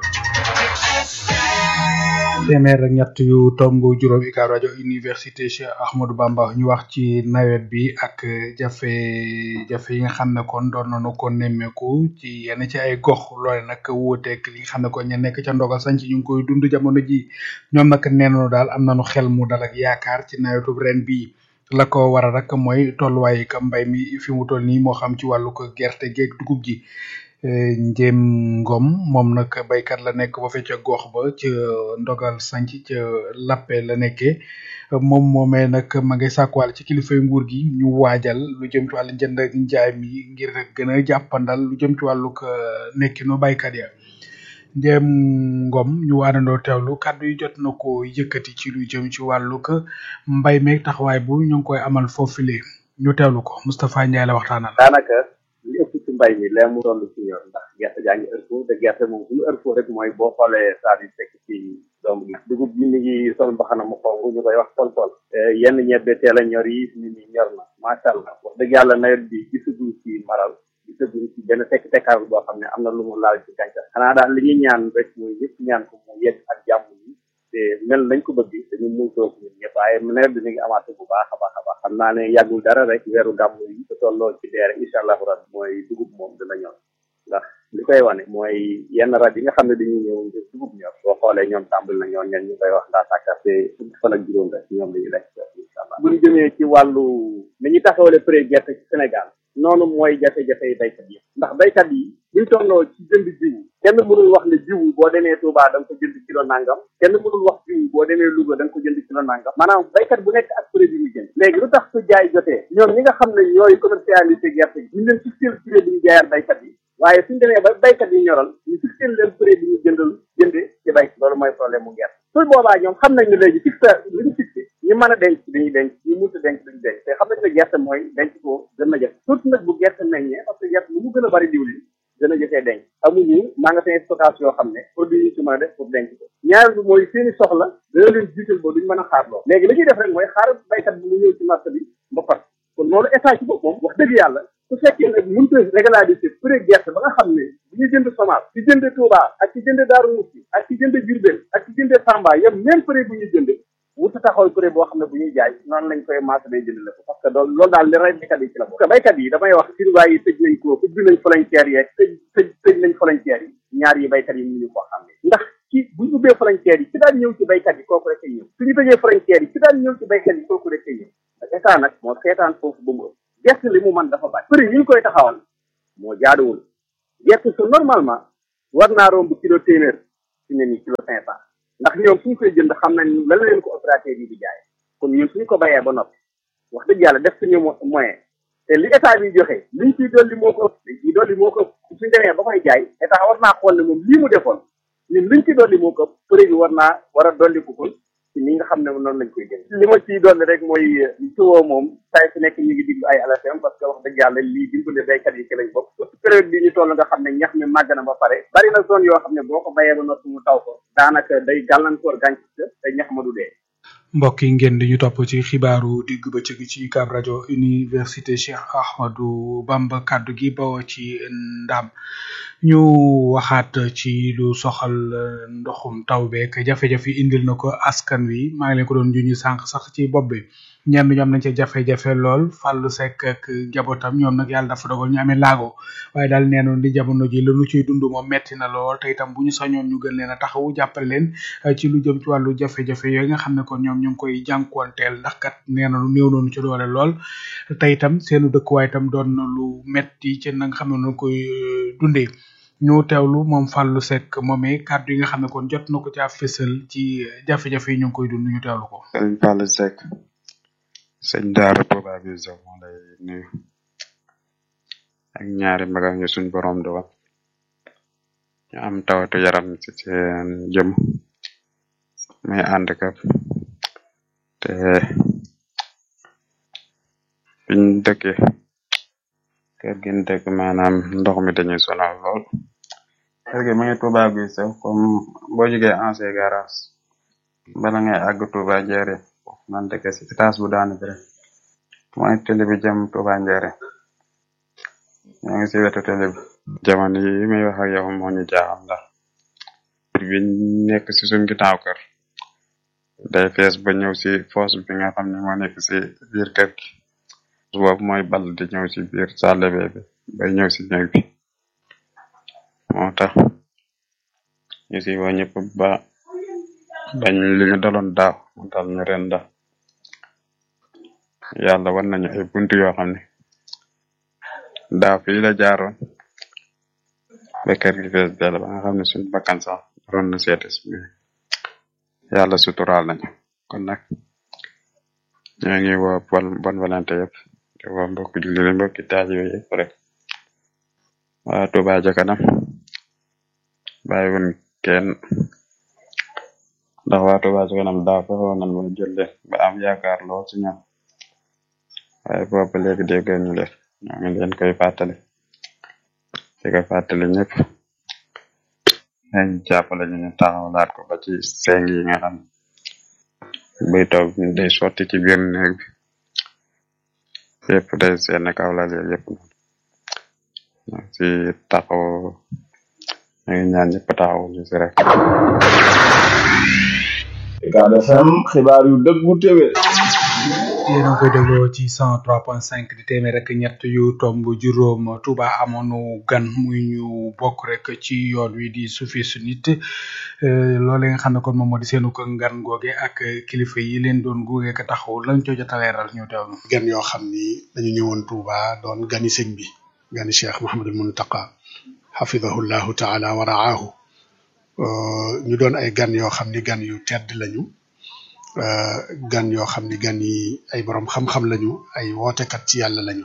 téeméer ak ñett yu tomb juróom UCAB rajo université Cheikh Ahmadou Bamba ñu wax ci nawet bi ak jafe-jafe yi nga xam ne kon doon nañu ko nemmeeku ci yenn ci ay gox loole nag wuuteeg li nga xam ne kon ña nekk ca ndogal sañ ci ñu ngi koy dund jamono ji ñoom nag nee nañu daal am nañu xel mu dal ak yaakaar ci nawetu ren bii la ko waral rek mooy tolluwaay ka mbay mi fi mu toll nii moo xam ci wàllu ko gerte geeg dugub ji Njém Ngom moom nag baykat la nekk ba fe ca gox ba ca ndogal sanc ca lappe la nekkee moom moomee nag ma ngay sàkkuwaal ci kilifay nguur gi ñu waajal lu jëm ci wàllu njënd ak njaay mi ngir gën a jàppandal lu jëm ci wàllu nekkinu baykat ya Njém Ngom ñu àndandoo teewlu kàddu yi jot na ko yëkkati ci lu jëm ci wàllu mbay meeg taxawaay bu ñu ngi koy amal foofule ñu teewlu ko Moustapha Ndiaye la waxtaanal. daanaka li ëpp ci mbay mi lee mu doon ci ñor ndax gerte jaa ngi heure te gerte moom bu ñu heure rek mooy boo xoolee saa yi fekk ci doom gi dugub bi mi ngi sol mbaxana mu xonk ñu koy wax tol tol yenn ñebbe teel a ñor yi nit ñi ñor na macha allah wax dëgg yàlla nawet bi gisaguñ ci maral gisaguñ ci benn tekk tekkaaral boo xam ne am na lu mu laal ci gàncax xanaa daal li ñuy ñaan rek mooy ñëpp ñaan ko mu yegg ak jàmm yi te mel nañ ko bëgg dañu mun toog ñun ñëpp waaye nawet bi mi ngi amaat bu baax a baax a baax xam naa ne yàggul dara rek weeru gàmm yi te tolloo ci deere incha allahu rabbi mooy dugub moom dina ñor ndax li koy wane mooy yenn rab yi nga xam ne dañuy ñëw ngir dugub ñor boo xoolee ñoom tàmbali na ñoo ñen ñu koy wax ndaa sàkkarte fukki fan ak juróom rek ñoom dañuy lekk incha allah bu ñu jëmee ci wàllu ni ñu taxawale prix gerte ci Sénégal noonu mooy jafe-jafe yi baykat yi ndax baykat yi buñ tolloo ci jënd jiwu kenn mënul wax ne jiwu boo demee Touba da nga ko jënd kilo nangam kenn mënul wax jiwu boo demee Louga da nga ko jënd kilo nangam maanaam baykat bu nekk ak prix bi ñu jënd léegi lu tax su jaay jotee ñoom ñi nga xam ne ñooy commercialisé gerte gi ñu leen fixé prix bi ñu jaayaat baykat yi waaye suñ demee ba baykat yi ñoral ñu fixé leen prix bi ñu jëndal jënde ci bay loolu mooy problème mu gerte su boobaa ñoom xam nañ ne léegi fixé li ñu fixé ñu mën a denc dañuy denc ñu mënta denc duñu denc te xam nañ ne gerte mooy denc ko gën na jafe surtout nag bu gerte meññee parce que gerte lu mu gën a bari diwlin gën a jafee denc amuñu magasin stockage yoo xam ne produit yi ci mën a def pour denc ko ñaar bi mooy seeni soxla dana leen jiital ba duñ mën a xaar lool léegi li ñuy def rek mooy xaar baykat bi mu ñëw ci marché bi ba pat kon loolu état ci boppam wax dëgg yàlla su fekkee nag mënut a régulariser prix gerte ba nga xam ne bu ñu jënd semence ci jënd Touba ak ci jënd Daaru Musti ak ci jënd Diourbel ak ci jënd Tamba yam même prix bu ñu jënd wut taxawal kuréel boo xam ne bu ñuy jaay noonu lañ koy maasa day jëndale ko parce que loolu loolu daal li rey baykat yi ci la bokk parce que baykat yi damay wax firwaay yi tëj nañ ko ubbi nañ frontière yeeg tëj tëj tëj nañ frontière yi ñaar yi baykat yi ñu ñu ko xam ne ndax ci buñ ubbee frontière yi ci daan ñëw ci baykat yi kooku rek ay ñëw suñu tëjee frontière yi ci daan ñëw ci baykat yi kooku rek ay ñëw état nag moo seetaan foofu ba mu ëpp gerte li mu mën dafa bari prix yi ñu koy taxawal moo jaaduwul gerte su normalement war naa romb kilo téeméer fi ne nii kilo cinq cent ndax ñoom suñ koy jënd xam nañ lan la leen ko opérateur yi di jaay kon ñun suñ ko bayee ba noppi wax dëgg yàlla def suñu moyen te li état bi joxe liñ ciy dolli moo ko ëpp liñ ciy dolli moo ko ëpp suñ demee ba koy jaay état war naa xool ne moom lii mu defoon ñun liñ ci dolli moo ko ëpp prix bi war naa war a dolli ko kon ci ni nga xam ne noonu lañ koy jënd li ma ciy dolli rek mooy tuwoo moom saa su nekk ñu ngi diglu ay ALFM parce que wax dëgg yàlla lii dimbale baykat yi ci lañ bokk surtout période bi ñu toll nga xam ne ñax mi màgg na ba pare bari na zone yoo xam ne boo ko bayee ba noppi mu taw ko daanaka day gàllankoor gàncax te ñax ma du dee mbokk yi ngeen di ñu topp ci xibaaru digg bëccëg ci UCAB rajo université Cheikh Ahmadou Bamba kaddu gi bawoo ci ndam ñu waxaat ci lu soxal ndoxum taw beeg jafe-jafe indil na ko askan wi maa ngi leen ko doon juñu sànq sax ci bopp bi ñenn ñoom nañ ca jafe-jafe lool fàllu sekk ak njabootam ñoom nag yàlla dafa dogal ñu amee laago waaye daal nee noon di jamono ji la nu ciy dund moom metti na lool te itam bu ñu sañoon ñu gën leen a taxawu jàppale leen ci lu jëm ci wàllu jafe-jafe yooyu nga xam ne kon ñoom ñu ngi koy jànkuwanteel ndax kat nee na lu néew noonu ci doole lool te itam seenu dëkkuwaay itam doon na lu metti ci na nga xam ne noonu koy dundee ñu teewlu moom Fallou Seck moomee kàddu yi nga xam ne kon jot na ko caa fësal ci jafe-jafe yi ñu ngi koy dund ñu teewlu ko. sëñ Fallou Seck sëñ Daara Touba bi Sow moo lay nuyu ak ñaari magam yi suñ borom dogal ñu am tawatu yaram ci seen jëm muy handicap te biñ dëkkee kër gi ñu dëkk maanaam ndox mi dañuy sonal lool kër gi mu ngi Touba bi Sow comme boo jógee ancien garage bala ngay àgg Touba Njere man dëkk si étage bu daanu bi rek mooy télé bi jëm Touba Njere ñoo ngi si wetu télé bi jamono yi may wax ak yow moo ñu jaaxal ndax bi nekk si suñ ginnaaw kër day fees ba ñëw si foos bi nga xam ne moo nekk si biir kër gi boobu mooy ball di ñëw si biir salle bi bay ñëw si néeg bi moo tax ñu si woo ñëpp ba bañ li ñu daloon daaw mu dal ñu ren ndax yàlla war nañu ay buntu yoo xam ne daaw fii la jaaroon ba kër gi fees dell ba nga xam ne suñu bakkan sax ron na seetes mais yàlla suturaal nañu kon nag ñoo ngi woo bon bon volonté yëpp di woo mbokk julli mbokki taalibe yëpp rek waa Touba ca kanam bàyyiwun kenn ndax waa Touba ca kanam daaw fexewoon nañ mooy jël leen ba am yaakaar lool ci ñoom waaye boobu léegi dégg ñu leen ñoo ngi leen koy fàttali di ko fàttali ñëpp nañ jàppale ñu ñu taxawlaat ko ba ci seng yi nga xam buy toog day sotti ci biir néeg bi yëpp day seen kawlal yooyu yëpp noonu si taxaw ñu ngi ñaan ñëpp taxaw ñu si rek UCAB FM xibaar yu dëggu téwé yéen a ngi koy dégloo ci 103.5 di téeméer rek ñett yu tomb juróom Touba amoonu gan muy ñu bokk rek ci yoon wi di suufi su nit loole nga xam ne kon moom moo di seenu ko ngan googe ak kilifa yi leen doon gunge ka taxaw lañ co jot a leeral ñu teewlu. gan yoo xam ni dañu ñëwoon Touba doon gani sëñ bi gani Cheikh Mouhamadul Muntaqa xafidahu llahu taala wa raahu ñu doon ay gan yoo xam ni gan yu tedd lañu. gan yoo xam ni gan yi ay borom xam-xam lañu ay wootekat ci yàlla lañu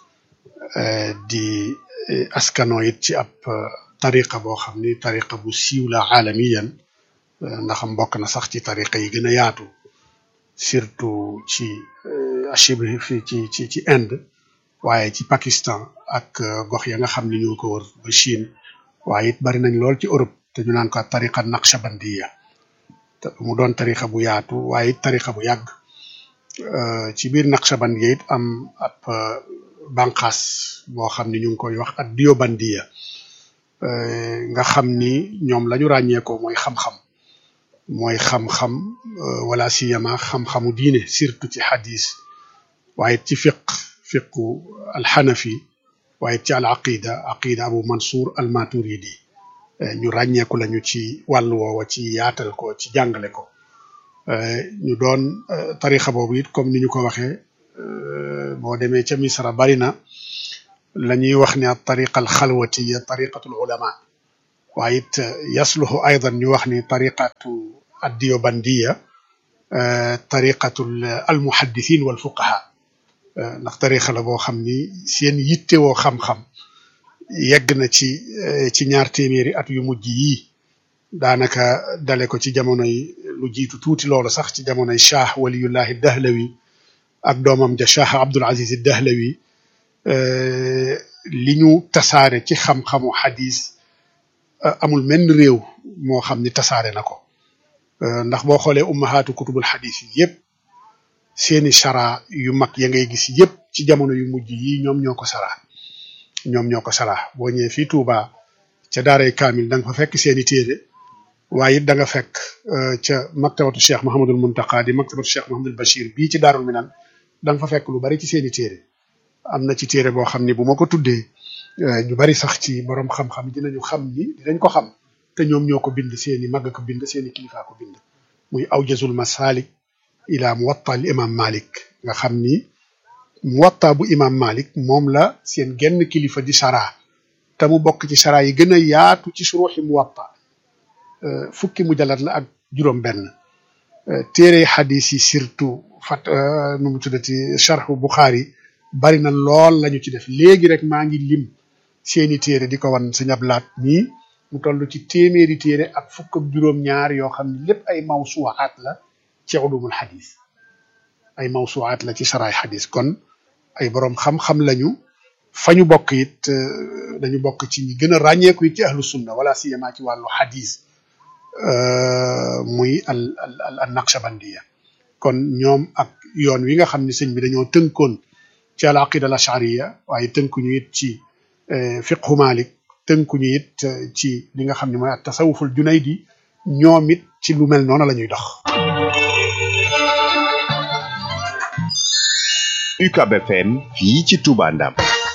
di askano it ci ab tariqa boo xam ni tariqa bu siiw la aalamiyan ndax mbokk na sax ci tariqa yi gën a yaatu surtout ci Chine fi ci ci ci Inde waaye ci Pakistan ak gox ya nga xam ni ñoo ko wër ba Chine waaye it bari nañ lool ci Europe te ñu naan ko tariqa naqshabandiya mu doon tarixa bu yaatu waaye it tarixa bu yàgg ci biir naqshabandiya it am ab banqaas boo xam ni ñu ngi koy wax ak diobandiya nga xam ni ñoom lañu ràññeekoo mooy xam-xam mooy xam-xam wala siyama xam-xamu diine surtout ci hadis waaye ci fiq fiqu alxanafi waaye ci al aqida aqida abu mansour al maturidi ñu ràññeeku lañu ci wàll woowa ci yaatal ko ci jàngale ko ñu doon tarixa boobu it comme ni ñu ko waxee boo demee ca misra bari na la ñuy wax ne tariqa al xalwatiya tariqatul ulama waaye it yasluhu aydan ñu wax ni tariqatu addiyobandiya tariqatul almuhaddithin wal fuqaha ndax tariqa la boo xam ni seen yittewoo xam-xam yegg na ci ci ñaar téeméeri at yu mujj yii daanaka dale ko ci jamonoy lu jiitu tuuti loolu sax ci jamonoy shah waliyullahi dahlawi ak doomam ja shah abdul aziz dahlawi li ñu tasaare ci xam-xamu xadis amul menn réew moo xam ni tasaare na ko ndax boo xoolee ummahaatu kutubul xadis yi yëpp seeni chara yu mag ya ngay gis yëpp ci jamono yu mujj yi ñoom ñoo ko sara ñoom ñoo ko sara boo ñëwee fii Touba ca daaray kaamil da nga fa fekk seeni téere waaye it da nga fekk ca maktabatu cheikh Mahamadul Muntaqa di maktabatu cheikh Mahamadul Bachir bii ci daarul minan da nga fa fekk lu bari ci seeni téere am na ci téere boo xam ni bu ma ko tuddee ñu bari sax ci borom xam-xam dinañu xam ni dinañ ko xam te ñoom ñoo ko bind seeni mag ko bind seeni kilifa ko bind muy awjazul masalik ila muwatta al imam malik nga xam ni muwatta bu imam malik moom la seen genn kilifa di sara te mu bokk ci sara yi gën a yaatu ci suruxi muwatta fukki mujallat la ak juróom benn téere xadis yi surtout fat nu mu tuddati charhu buxaari bari na lool lañu ci def léegi rek maa ngi lim seeni téere di ko wan sëñ Ablaat nii mu toll ci téeméeri téere ak fukk ak juróom-ñaar yoo xam ne lépp ay mawsuwaat la ci ulumul xadis ay mawsuwaat la ci saraay xadis kon ay boroom xam-xam lañu fa ñu bokk it dañu bokk ci ñi gën a ràññeeku it ci ahlu sunna wala siyama ci wàllu xadis muy al al al naqshabandiya kon ñoom ak yoon wi nga xam ne sëñ bi dañoo tënkoon ci al aqida al ashariya waaye tënkuñu it ci fiqhu malik tënkuñu it ci li nga xam ne mooy at tasawuful junaydi ñoom it ci lu mel noonu la ñuy dox UCAB FM fii ci Touba Ndam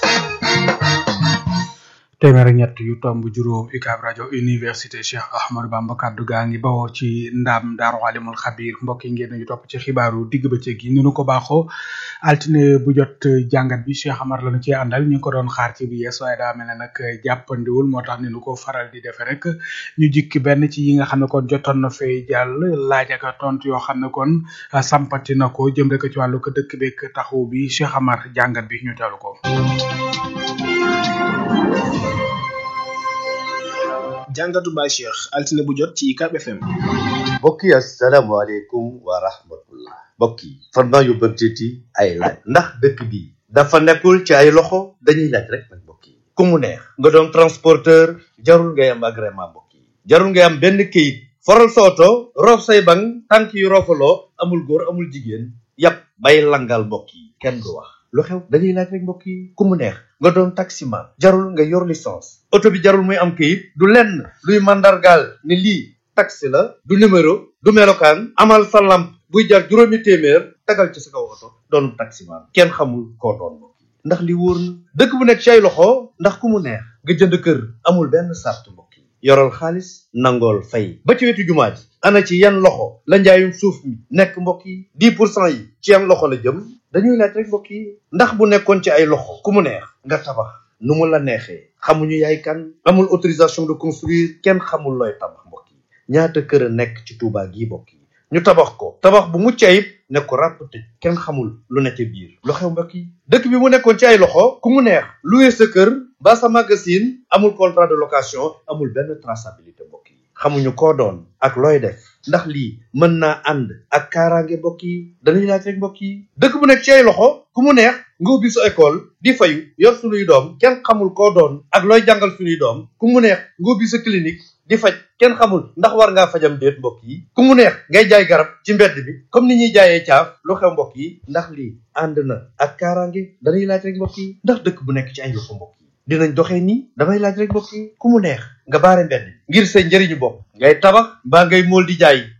téeméer ak ñett yu tomb juróom UCAB rajo université Cheikh Ahmadou Bamba kaddu gaa ngi bawoo ci ndam daaru alimul xabir mbokk yi ngeen ñu topp ci xibaaru digg bëccëg yi ni nu ko baaxoo altine bu jot jàngat bi Cheikh Amar lañu ci àndal ñu ko doon xaar ci bi yees waaye daa mel ne nag jàppandiwul moo tax ni nu ko faral di defe rek ñu jikki benn ci yi nga xam ne kon jotoon na fay jàll laaj ak tontu yoo xam ne kon sampati na ko jëm rek ci wàllu ko dëkk beeg taxaw bi Cheikh Amar jàngat bi ñu teelu ko jàngatu Baye Cheikh altine bu jot ci UCAB FM. mbokk yi asalaamaaleykum wa rahmatullah mbokk yi farma yu bëgtiti ay laaj ndax dëkk bi dafa nekkul ci ay loxo dañuy laaj rek nag mbokk yi ku mu neex nga doon transporteur jarul ngay am agrément mbokk yi jarul ngay am benn kayit foral sa oto roof say bang tànk yu roofaloo amul góor amul jigéen yàpp bay langal mbokk yi kenn du wax lu xew dañuy laaj rek mbokk yi ku mu neex nga doon taximan jarul nga yor licence oto bi jarul muy am kayit du lenn luy mandargaal ne lii taxi la du numéro du melokaan amal sa lamp buy jar juróomi téeméer tagal ci sa kaw oto doon taximan kenn xamul koo doon mbokk yi ndax li wóor na dëkk bu nekk ci ay loxo ndax ku mu neex nga jënd kër amul benn sart mbokk yi yoral xaalis nangool fay ba ci wetu jumaa ji ana ci yan loxo la njaayum suuf mi nekk mbokk yi dix pour cent yi ci yan loxo la jëm dañuy laaj rek mbokk yi ndax bu nekkoon ci ay loxo ku mu neex nga tabax nu mu la neexee xamuñu yaay kan amul autorisation de construire kenn xamul looy tabax mbokk yi ñaata kër a nekk ci Touba gii mbokk yi ñu tabax ko tabax bu mucc ayib ne ko ràpp tëj kenn xamul lu ne ca biir lu xew mbokk yi dëkk bi mu nekkoon ci ay loxo ku mu neex louer sa kër ba sa magasin amul contrat de location amul benn traçabilité mbokk yi xamuñu koo doon ak looy def ndax lii mën naa ànd ak kaaraange mbokk yi dañuy laaj rek mbokk yi dëkk bu nekk ci ay loxo ku mu neex nga ubbi sa école di fayu yor sunuy doom kenn xamul koo doon ak looy jàngal sunuy doom ku mu neex nga ubbi sa clinique di faj kenn xamul ndax war ngaa fajam déet mbokk yi ku mu neex ngay jaay garab ci mbedd bi comme ni ñuy jaayee caaf lu xew mbokk yi ndax lii ànd na ak kaaraange dañuy laaj rek mbokk yi ndax dëkk bu nekk ci ay loxo mbokk yi dinañ doxee nii damay laaj rek mbokk yi ku mu neex nga baare mbedd ngir sa njëriñu bopp ngay tabax mbaa ngay mool di jaay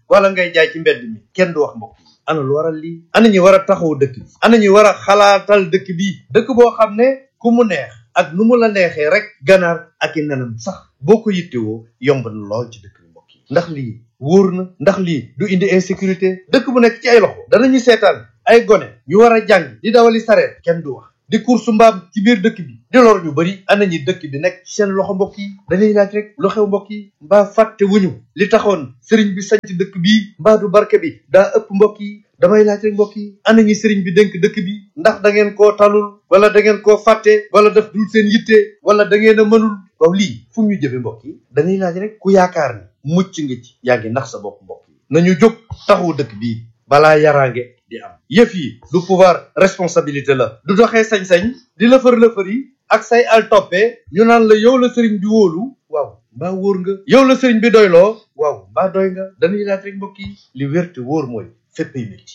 wala ngay jaay ci mbedd mi kenn du wax mbokk yi ana lu waral lii ana ñi war a taxaw dëkk bi ana ñi war a xalaatal dëkk bi dëkk boo xam ne ku mu neex ak nu mu la neexee rek ganaar ak i nenam sax boo ko yittewoo yomb na lool ci dëkk bi mbokk yi ndax lii wóor na ndax lii du indi insécurité dëkk bu nekk ci ay loxo danañu seetaan ay gone ñu war a jàng di dawali sareet kenn du wax di course mbaam ci biir dëkk bi di lor ñu bëri ana ñi dëkk bi nekk ci seen loxo mbokk yi dañuy laaj rek lu xew mbokk yi mbaa fàtte wuñu li taxoon sëriñ bi sanc dëkk bi mbaa du barke bi daa ëpp mbokk yi damay laaj rek mbokk yi ana ñi sëriñ bi dénk dëkk bi ndax da ngeen koo talul wala da ngeen koo fàtte wala def dul seen yitte wala da ngeen a mënul waaw lii fu ñu jëfe mbokk yi dañuy laaj rek ku yaakaar ni mucc nga ci yaa ngi nax sa bopp mbokk yi nañu jóg taxawu dëkk bii balaa yaraange di am yëf yi du pouvoir responsabilité la du doxee sañ-sañ di lëfër lëfër yi ak say al toppee ñu naan la yow la sëriñ bi wóolu waaw mbaa wóor nga yow la sëriñ bi doyloo waaw mbaa doy nga dañuy laaj rek mbokk yi li wér te wóor mooy féppay métti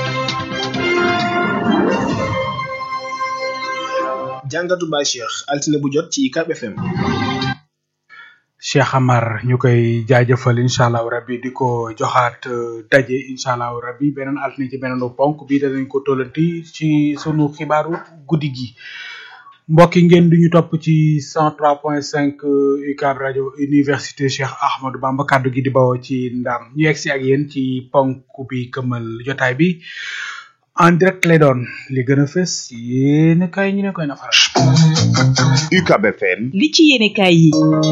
jàngatu Baye Cheikh altine bu jot ci UCAB FM Cheikh Amar ñu koy jaajëfal incha allahu rabbi di ko joxaat euh, daje incha allahu rabbi beneen altine ci beneen ponk bi danañ ko tollanti ci sunu xibaaru guddi gi mbokk yi ngeen duñu topp ci 103.5 UCAB rajo université Cheikh Ahmadou Bamba kaddu gi di bawoo ci ndam ñu yegg si ak yéen ci ponk bi këmal jotaay bi en direct lay doon li gën a fës yéen kay ñu ne koy na faral UCAB FM li ci yéene kaay yi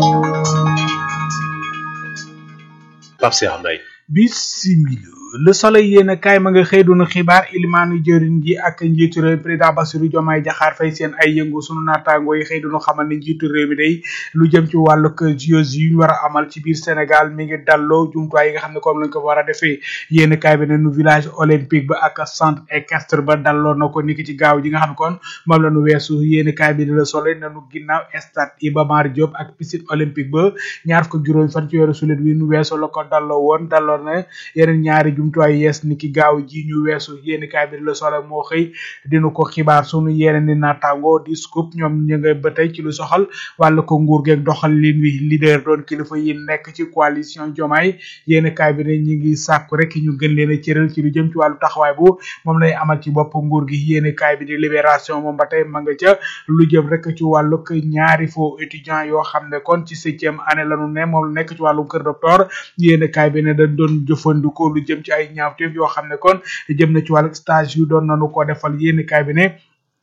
Pape Cheikh Mbaye bisimila le soleil yéen a kaay ma nga xëy doon xibaar ilimaanu jëriñ ji ak njiitu réew président Bassirou Diomaye Diakhar Faye seen ay yëngu sunu naataango yi xëy doon xamal ne njiitu réew mi day lu jëm ci wàllu JOJ yu ñu war a amal ci biir Sénégal mi ngi dalloo jumtuwaay yi nga xam ne comme lañ ko war a defee yéen a kaay bi ne nu village olympique ba ak centre équestre ba dalloo na ko niki ci gaaw ji nga xam ne kon moom la nu weesu yéen a kaay bi ne le soleil nanu ginnaaw stade Iba Mar Diop ak piscine olympique ba ñaar fukk ak juróom fan ci weeru sulet wi nu weesu la ko dalloo woon dalloo na yeneen ñaari jumtuwaay yees ni ki gaaw ji ñu weesu yéeni kaay bi la solo moo xëy dinu ko xibaar sunu yeneen ni naataango di scoop ñoom ñu nga ba tey ci lu soxal wàllu ko nguur geeg doxal lin wi leader doon kilifa yi nekk ci coalition jomaay yéeni kaay bi ne ñi ngi sàkku rek ñu gën leen a cëral ci lu jëm ci wàllu taxawaay bu moom lay amal ci bopp nguur gi yéeni kaay bi di libération moom ba tey ma nga ca lu jëm rek ci wàllu ñaari faux étudiant yoo xam ne kon ci septième année lanu ne moom la nekk ci wàllu kër docteur yéeni kaay bi ne dañ doon jëfandikoo lu jëm ci ay ñaawteef yoo xam ne kon jëm na ci wàllu stage yu doon nanu ko defal yéeni kaay bi ne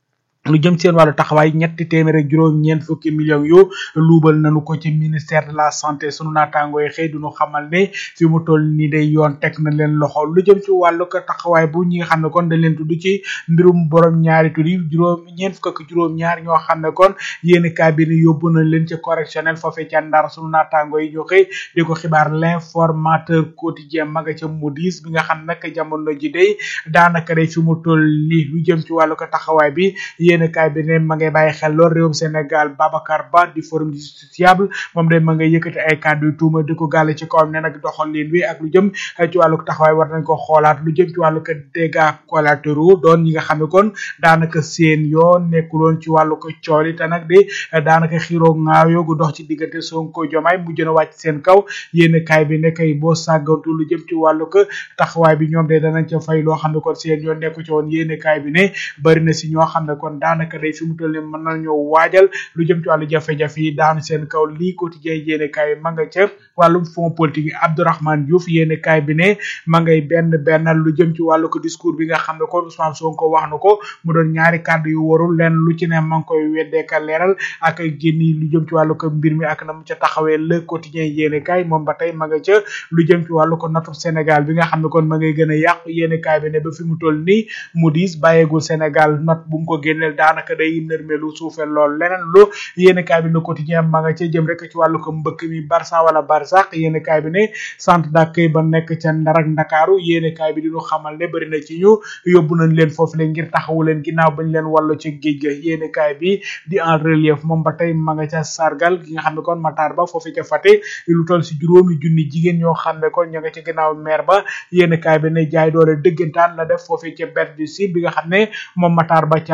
lu jëm seen wàllu taxawaay ñetti téeméer ak juróom ñeent fukki millions yu luubal nañu ko ci ministère de la santé sunu naataango yi xëy duñu xamal ne fi mu toll nii day yoon teg na leen loxo lu jëm ci wàllu ko taxawaay bu ñi nga xam ne kon dañ leen tudd ci mbirum borom ñaari tur yi juróom ñeent fukk ak juróom ñaar ñoo xam ne kon yéen cabinet yóbbu nañ leen ci correctionnel foofee ca ndar sunu naataango yi ñu xëy di ko xibaar l'informateur quotidien ma nga ca Moody's bi nga xam nag jamono ji day daanaka day fi mu toll nii lu jëm ci wàllu ko taxawaay bi yéen kaay bi ne ma ngay bàyyi xel lool réewum Sénégal Babacar Ba di forum du justiciable moom day ma ngay yëkkati ay kàddu yu tuuma di ko gàlle ci kawam ne nag doxal leen wi ak lu jëm ci wàllu taxawaay war nañ ko xoolaat lu jëm ci wàllu ko dégâts collatéraux doon ñi nga xam ne kon daanaka seen yoon nekkuloon ci wàllu ko cooli te nag di daanaka xiroo ŋaayoo gu dox ci diggante Sonko Jomaay mujj na wàcc seen kaw yéen kaay bi ne kay boo sàggantu lu jëm ci wàllu ko taxawaay bi ñoom de danañ ca fay loo xam ne kon seen yoon nekku ci woon yéen kaay bi ne bari na si ñoo xam ne kon daanaka day fi mu toll nii mën nañoo waajal lu jëm ci wàllu jafe-jafe yi daanu seen kaw lii quotidien yéene kaay ma nga ca wàllum fond politique yi Abdourahmane Diouf yéene kaay bi ne ma ngay benn bennal lu jëm ci wàllu ko discours bi nga xam ne kon Ousmane Sonko wax na ko mu doon ñaari kàddu yu warul leen lu ci ne ma ngi koy weddeeka leeral ak génni lu jëm ci wàllu ko mbir mi ak na mu ca taxawee le quotidien yéene kaay moom ba tey ma nga ca lu jëm ci wàllu ko notu Sénégal bi nga xam ne kon ma ngay gën a yàqu yéene kaay bi ne ba fi mu toll nii Moody's bàyyeegul Sénégal not bu mu ko génneel daanaka day nërmelu suufel lool leneen lu yéen kaay bi le quotidien ma nga ca jëm rek ci wàllu ko mbëkk mi Barça wala Barsaq yéen kaay bi ne centre d'accueil ba nekk ca Ndar ak Ndakaaru yéen kaay bi di ñu xamal ne bari na ci ñu yóbbu nañ leen foofu leen ngir taxawu leen ginnaaw bañ leen wàllu ci géej ga yéen kaay bi di en relief moom ba tey ma nga ca sargal gi nga xam ne kon Matar Ba foofu ca Fatick lu toll si juróomi junni jigéen ñoo xam ne kon ña nga ca ginnaaw maire ba yéen kaay bi ne jaay doole dëggantaan la def foofu ca Berre du Sud bi nga xam ne moom Matar Ba ca la woote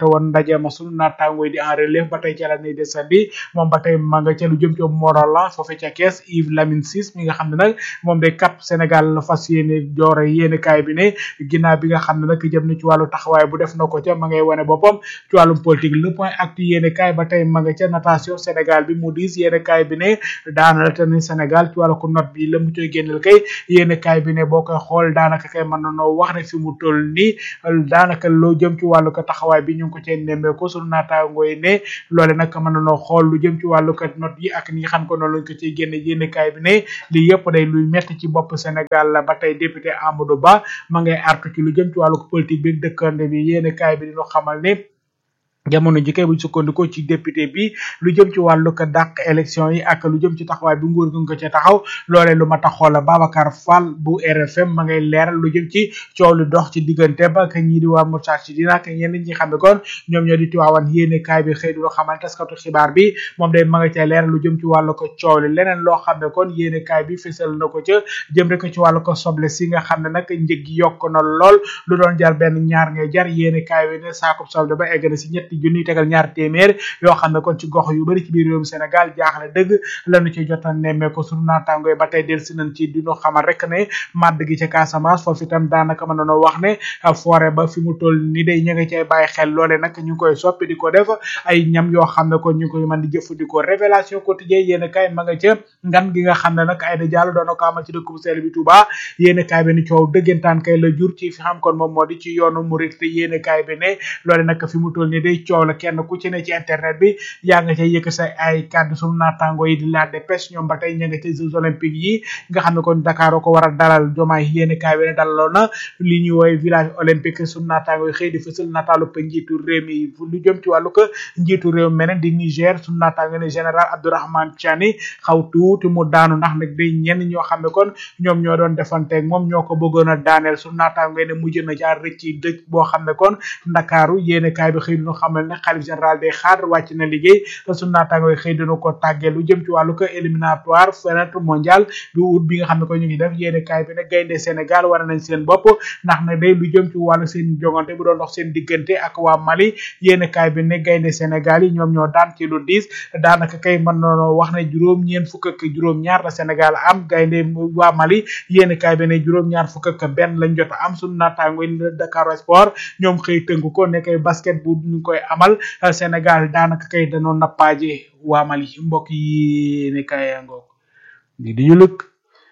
woon ndaje ma sunu naataango yi di en relève ba tey ca la ñuy desandi moom ba tey ma nga ca lu jëm ci Morolan foofe ca kees Yves Lamine Ciss mi nga xam ne nag moom de cap Sénégal la fas yéene joore yéene kaay bi ne ginnaaw bi nga xam ne nag jëm na ci wàllu taxawaay bu def na ko ca ma ngay wane boppam ci wàllum politique le point actu yéene kaay ba tey ma nga ca natation Sénégal bi mu diis yéene kaay bi ne daana te ni Sénégal ci wàllu ko note bi la mu coy génneel kay yéene kaay bi ne boo koy xool daanaka kay mën na noo wax ne fi mu toll nii daanaka loo jëm ci wàllu ko taxawaay bi ñu ngi ko cee nemmeeku sunu naataangoo yi ne loole nag mën na noo xool lu jëm ci wàllu ko note yi ak ñi nga xam ko noonu lañ ko ciy génne yéene kaay bi ne lii yëpp day luy metti ci bopp Sénégal la ba tey député Amadou Ba ma ngay artu ci lu jëm ci wàllu ko politique bi dëkkande bi yéene kaay bi dina xamal ne jamono ji kay buñ sukkandikoo ci député bi lu jëm ci wàllu ko dàq élection yi ak lu jëm ci taxawaay bi nguur gi nga ko ca taxaw loolee lu ma taxoo la Babacar Fall bu RFM ma ngay leeral lu jëm ci coow lu dox ci diggante ba ak ñii di waa Moustarchidine ak ñenn ñi xam ne kon ñoom ñoo di tiwaawan yéene kaay bi xëy du loo xamal taskatu xibaar bi moom day ma nga ca leeral lu jëm ci wàllu ko coow li leneen loo xam ne kon yéene kaay bi fësal na ko ca jëm rek ci wàllu ko soble si nga xam ne nag njëg gi yokk na lool lu doon jar benn ñaar ngay jar yéene kaay bi ne saakub soble ba egg na si ñetti junniy tegal ñaar téeméer yoo xam ne kon ci gox yu bari ci biir réewum Sénégal jaaxle dëgg lañu ci jotan nemmee ko sunu naataango yi ba tey del si nañ ci dinu xamal rek ne màdd gi ca Casamance foofu itam daanaka mën nañoo wax ne forêt ba fi mu toll ni day ñu ngi cay bàyyi xel loole nag ñu ngi koy soppi di ko def ay ñam yoo xam ne kon ñu ngi koy mën di jëfandikoo révélation quotidien yéen kay ma nga ca ngan gi nga xam ne nag Aïda Diallo doon na ko amal ci dëkk bu sell bi Touba yéen kaay bi ni coow dëggantaan kay la jur ci fi xam kon moom moo di ci yoonu murit te yéen kaay bi ne loole nag fi mu toll ni day coow la kenn ku ci ne ci internet bi yaa nga ca yëkk sa ay kàddu sunu naataango yi di la dépêche ñoom ba tey ña nga ca jeux olympiques yi nga xam ne kon Dakar ko war a dalal jomaay yéen kaay bi ne dalaloon na li ñuy woy village olympique sunu naataango yi xëy di fësal nataalu pa njiitu réew mi lu jëm ci wàllu ko njiitu réew meneen di Niger sunu naataango ne général Abdourahmane Tiani xaw tuuti mu daanu ndax nag day ñenn ñoo xam ne kon ñoom ñoo doon defanteeg moom ñoo ko bëggoon a daaneel sunu naataango ne mujj na jaar rëcc dëj boo xam ne kon Ndakaaru yéen kaay bi xëy ñu xamal ne xalif général des xaar wàcc na liggéey te sunu naataango yi xëy dina ko tàggee lu jëm ci wàllu ko éliminatoire fenêtre mondial bi ut bi nga xam ne ko ñu ngi def yéene kaay bi ne gaynde Sénégal war nañ seen bopp ndax ne day lu jëm ci wàllu seen jongante bu doon dox seen diggante ak waa Mali yéene kaay bi ne gaynde Sénégal yi ñoom ñoo daan ci lu diis daanaka kay mën noonu wax ne juróom ñeen fukk ak juróom ñaar la Sénégal am gaynde waa Mali yéene kaay bi ne juróom ñaar fukk ak benn lañ jot am sunu naataango yi Dakar Sport ñoom xëy tënk ko ne kay basket bu ñu koy amal Sénégal daanaka kay danoo nappaaje waa Mali mbokk yi ne kay ngoog di di ñu lëkk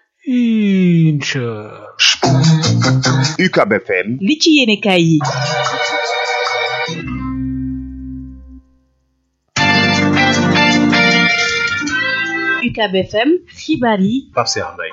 incha UCAB FM li ci yéene kaay yi UCAB FM xibaar yi Pape Cheikh Mbaye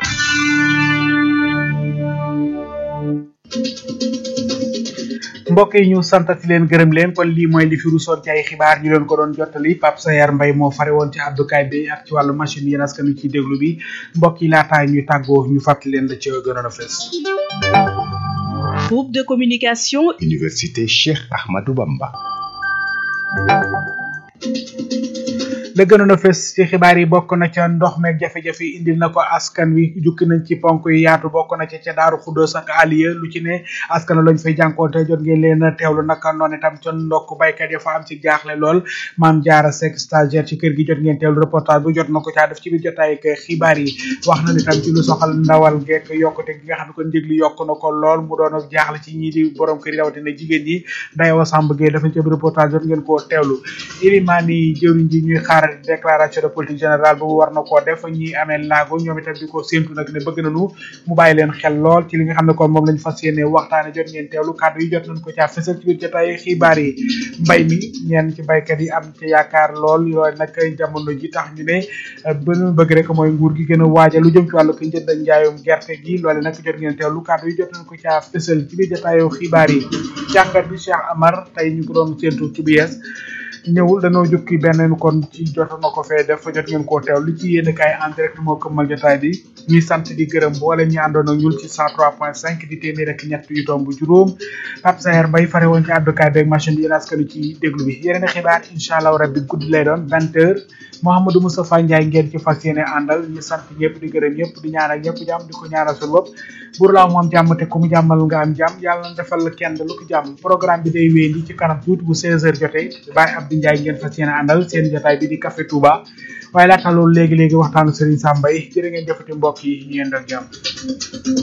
mbokk yi ñu santati leen gërëm leen kon lii mooy li fi rusoon ci ay xibaar ñu leen ko doon jottali Pape Sayar Mbay moo fare woon ci àddukaay bi ak ci wàllu machine yi askan wi ci déglu bi mbokk yi laataay ñuy tàggoo ñu fàttali leen la ci gënoon a fees groupe de communication Université Cheikh Ahmadou Bamba la gënoon a fes ci xibaar yi bokk na ca ndox meeg jafe-jafe yi indil na ko askan wi jukki nañ ci ponk yi yaatu bokk na ca ca daaru xuddoos ak aliya lu ci ne askan lañ fay jànkoonte jot ngeen leen a teewlu naka noonu itam ca ndokk baykat ya fa am ci jaaxle lool maam jaara sek stagiaire ci kër gi jot ngeen teewlu reportage bu jot na ko caa def ci biir jotaay ak xibaar yi wax na itam ci lu soxal ndawal gekk yokkute gi nga xam ne kon njëg li yokk na ko lool mu doon ak jaaxle ci ñii di borom kër yi rawatina jigéen ñi dayowa sàmb gee dafa ci biir reportage jot ngeen koo teewlu ilimaan yi jëwriñ ji ñuy xaar déclaration de politique générale boobu war na koo def ñi amee laago ñoom itam di ko séntu nag ne bëgg nañu mu bàyyi leen xel lool ci li nga xam ne kon moom lañ fas yéene waxtaane jot ngeen teewlu kàddu yi jot nañ ko caa fësal ci biir jotaay xibaar yi mbay mi ñenn ci baykat yi am ci yaakaar lool yooyu nag jamono ji tax ñu ne bënu bëgg rek mooy nguur gi gën a waaja lu jëm ci wàllu ko njënd ak njaayum gerte gi loole nag jot ngeen teewlu kàddu yi jot nañ ko caa fësal ci biir jotaayu xibaar yi jàngat bi Cheikh Amar tey ñu ko doon séntu ci bu yees ñëwul dañoo jukki benn kon ci jot na ko fee def jot ngeen koo teew li ci yéen kaay en direct moo këmmal jotaay bi ñuy sant di gërëm boole ñi àndoon ak ñun ci 103.5 di téeméer ak ñett yu tomb juróom Pape Sayer Mbaye fare woon ci àddukaay beeg machine bi yéen askanu ci déglu bi yeneen xibaar incha allah rabbi guddi lay doon 20 heures Mouhamadou Moustapha Ndiaye ngeen ci fas yéene àndal ñu sant ñëpp di gërëm ñëpp di ñaanal ñëpp jàmm di ko ñaanal suñu bopp buur laa moom jàmm te ku mu jàmmal nga am jàmm yàlla na defal kenn lu ko jàmm programme bi day wéy li ci kanam tuuti bu 16 heures jotee Baye Abdou Ndiaye ngeen fas yéene àndal seen jotaay bi di Café Touba waaye laata loolu léegi-léegi waxtaanu Serigne Sambay jërë ngeen jëfati mbokk yi ñu yendal jàmm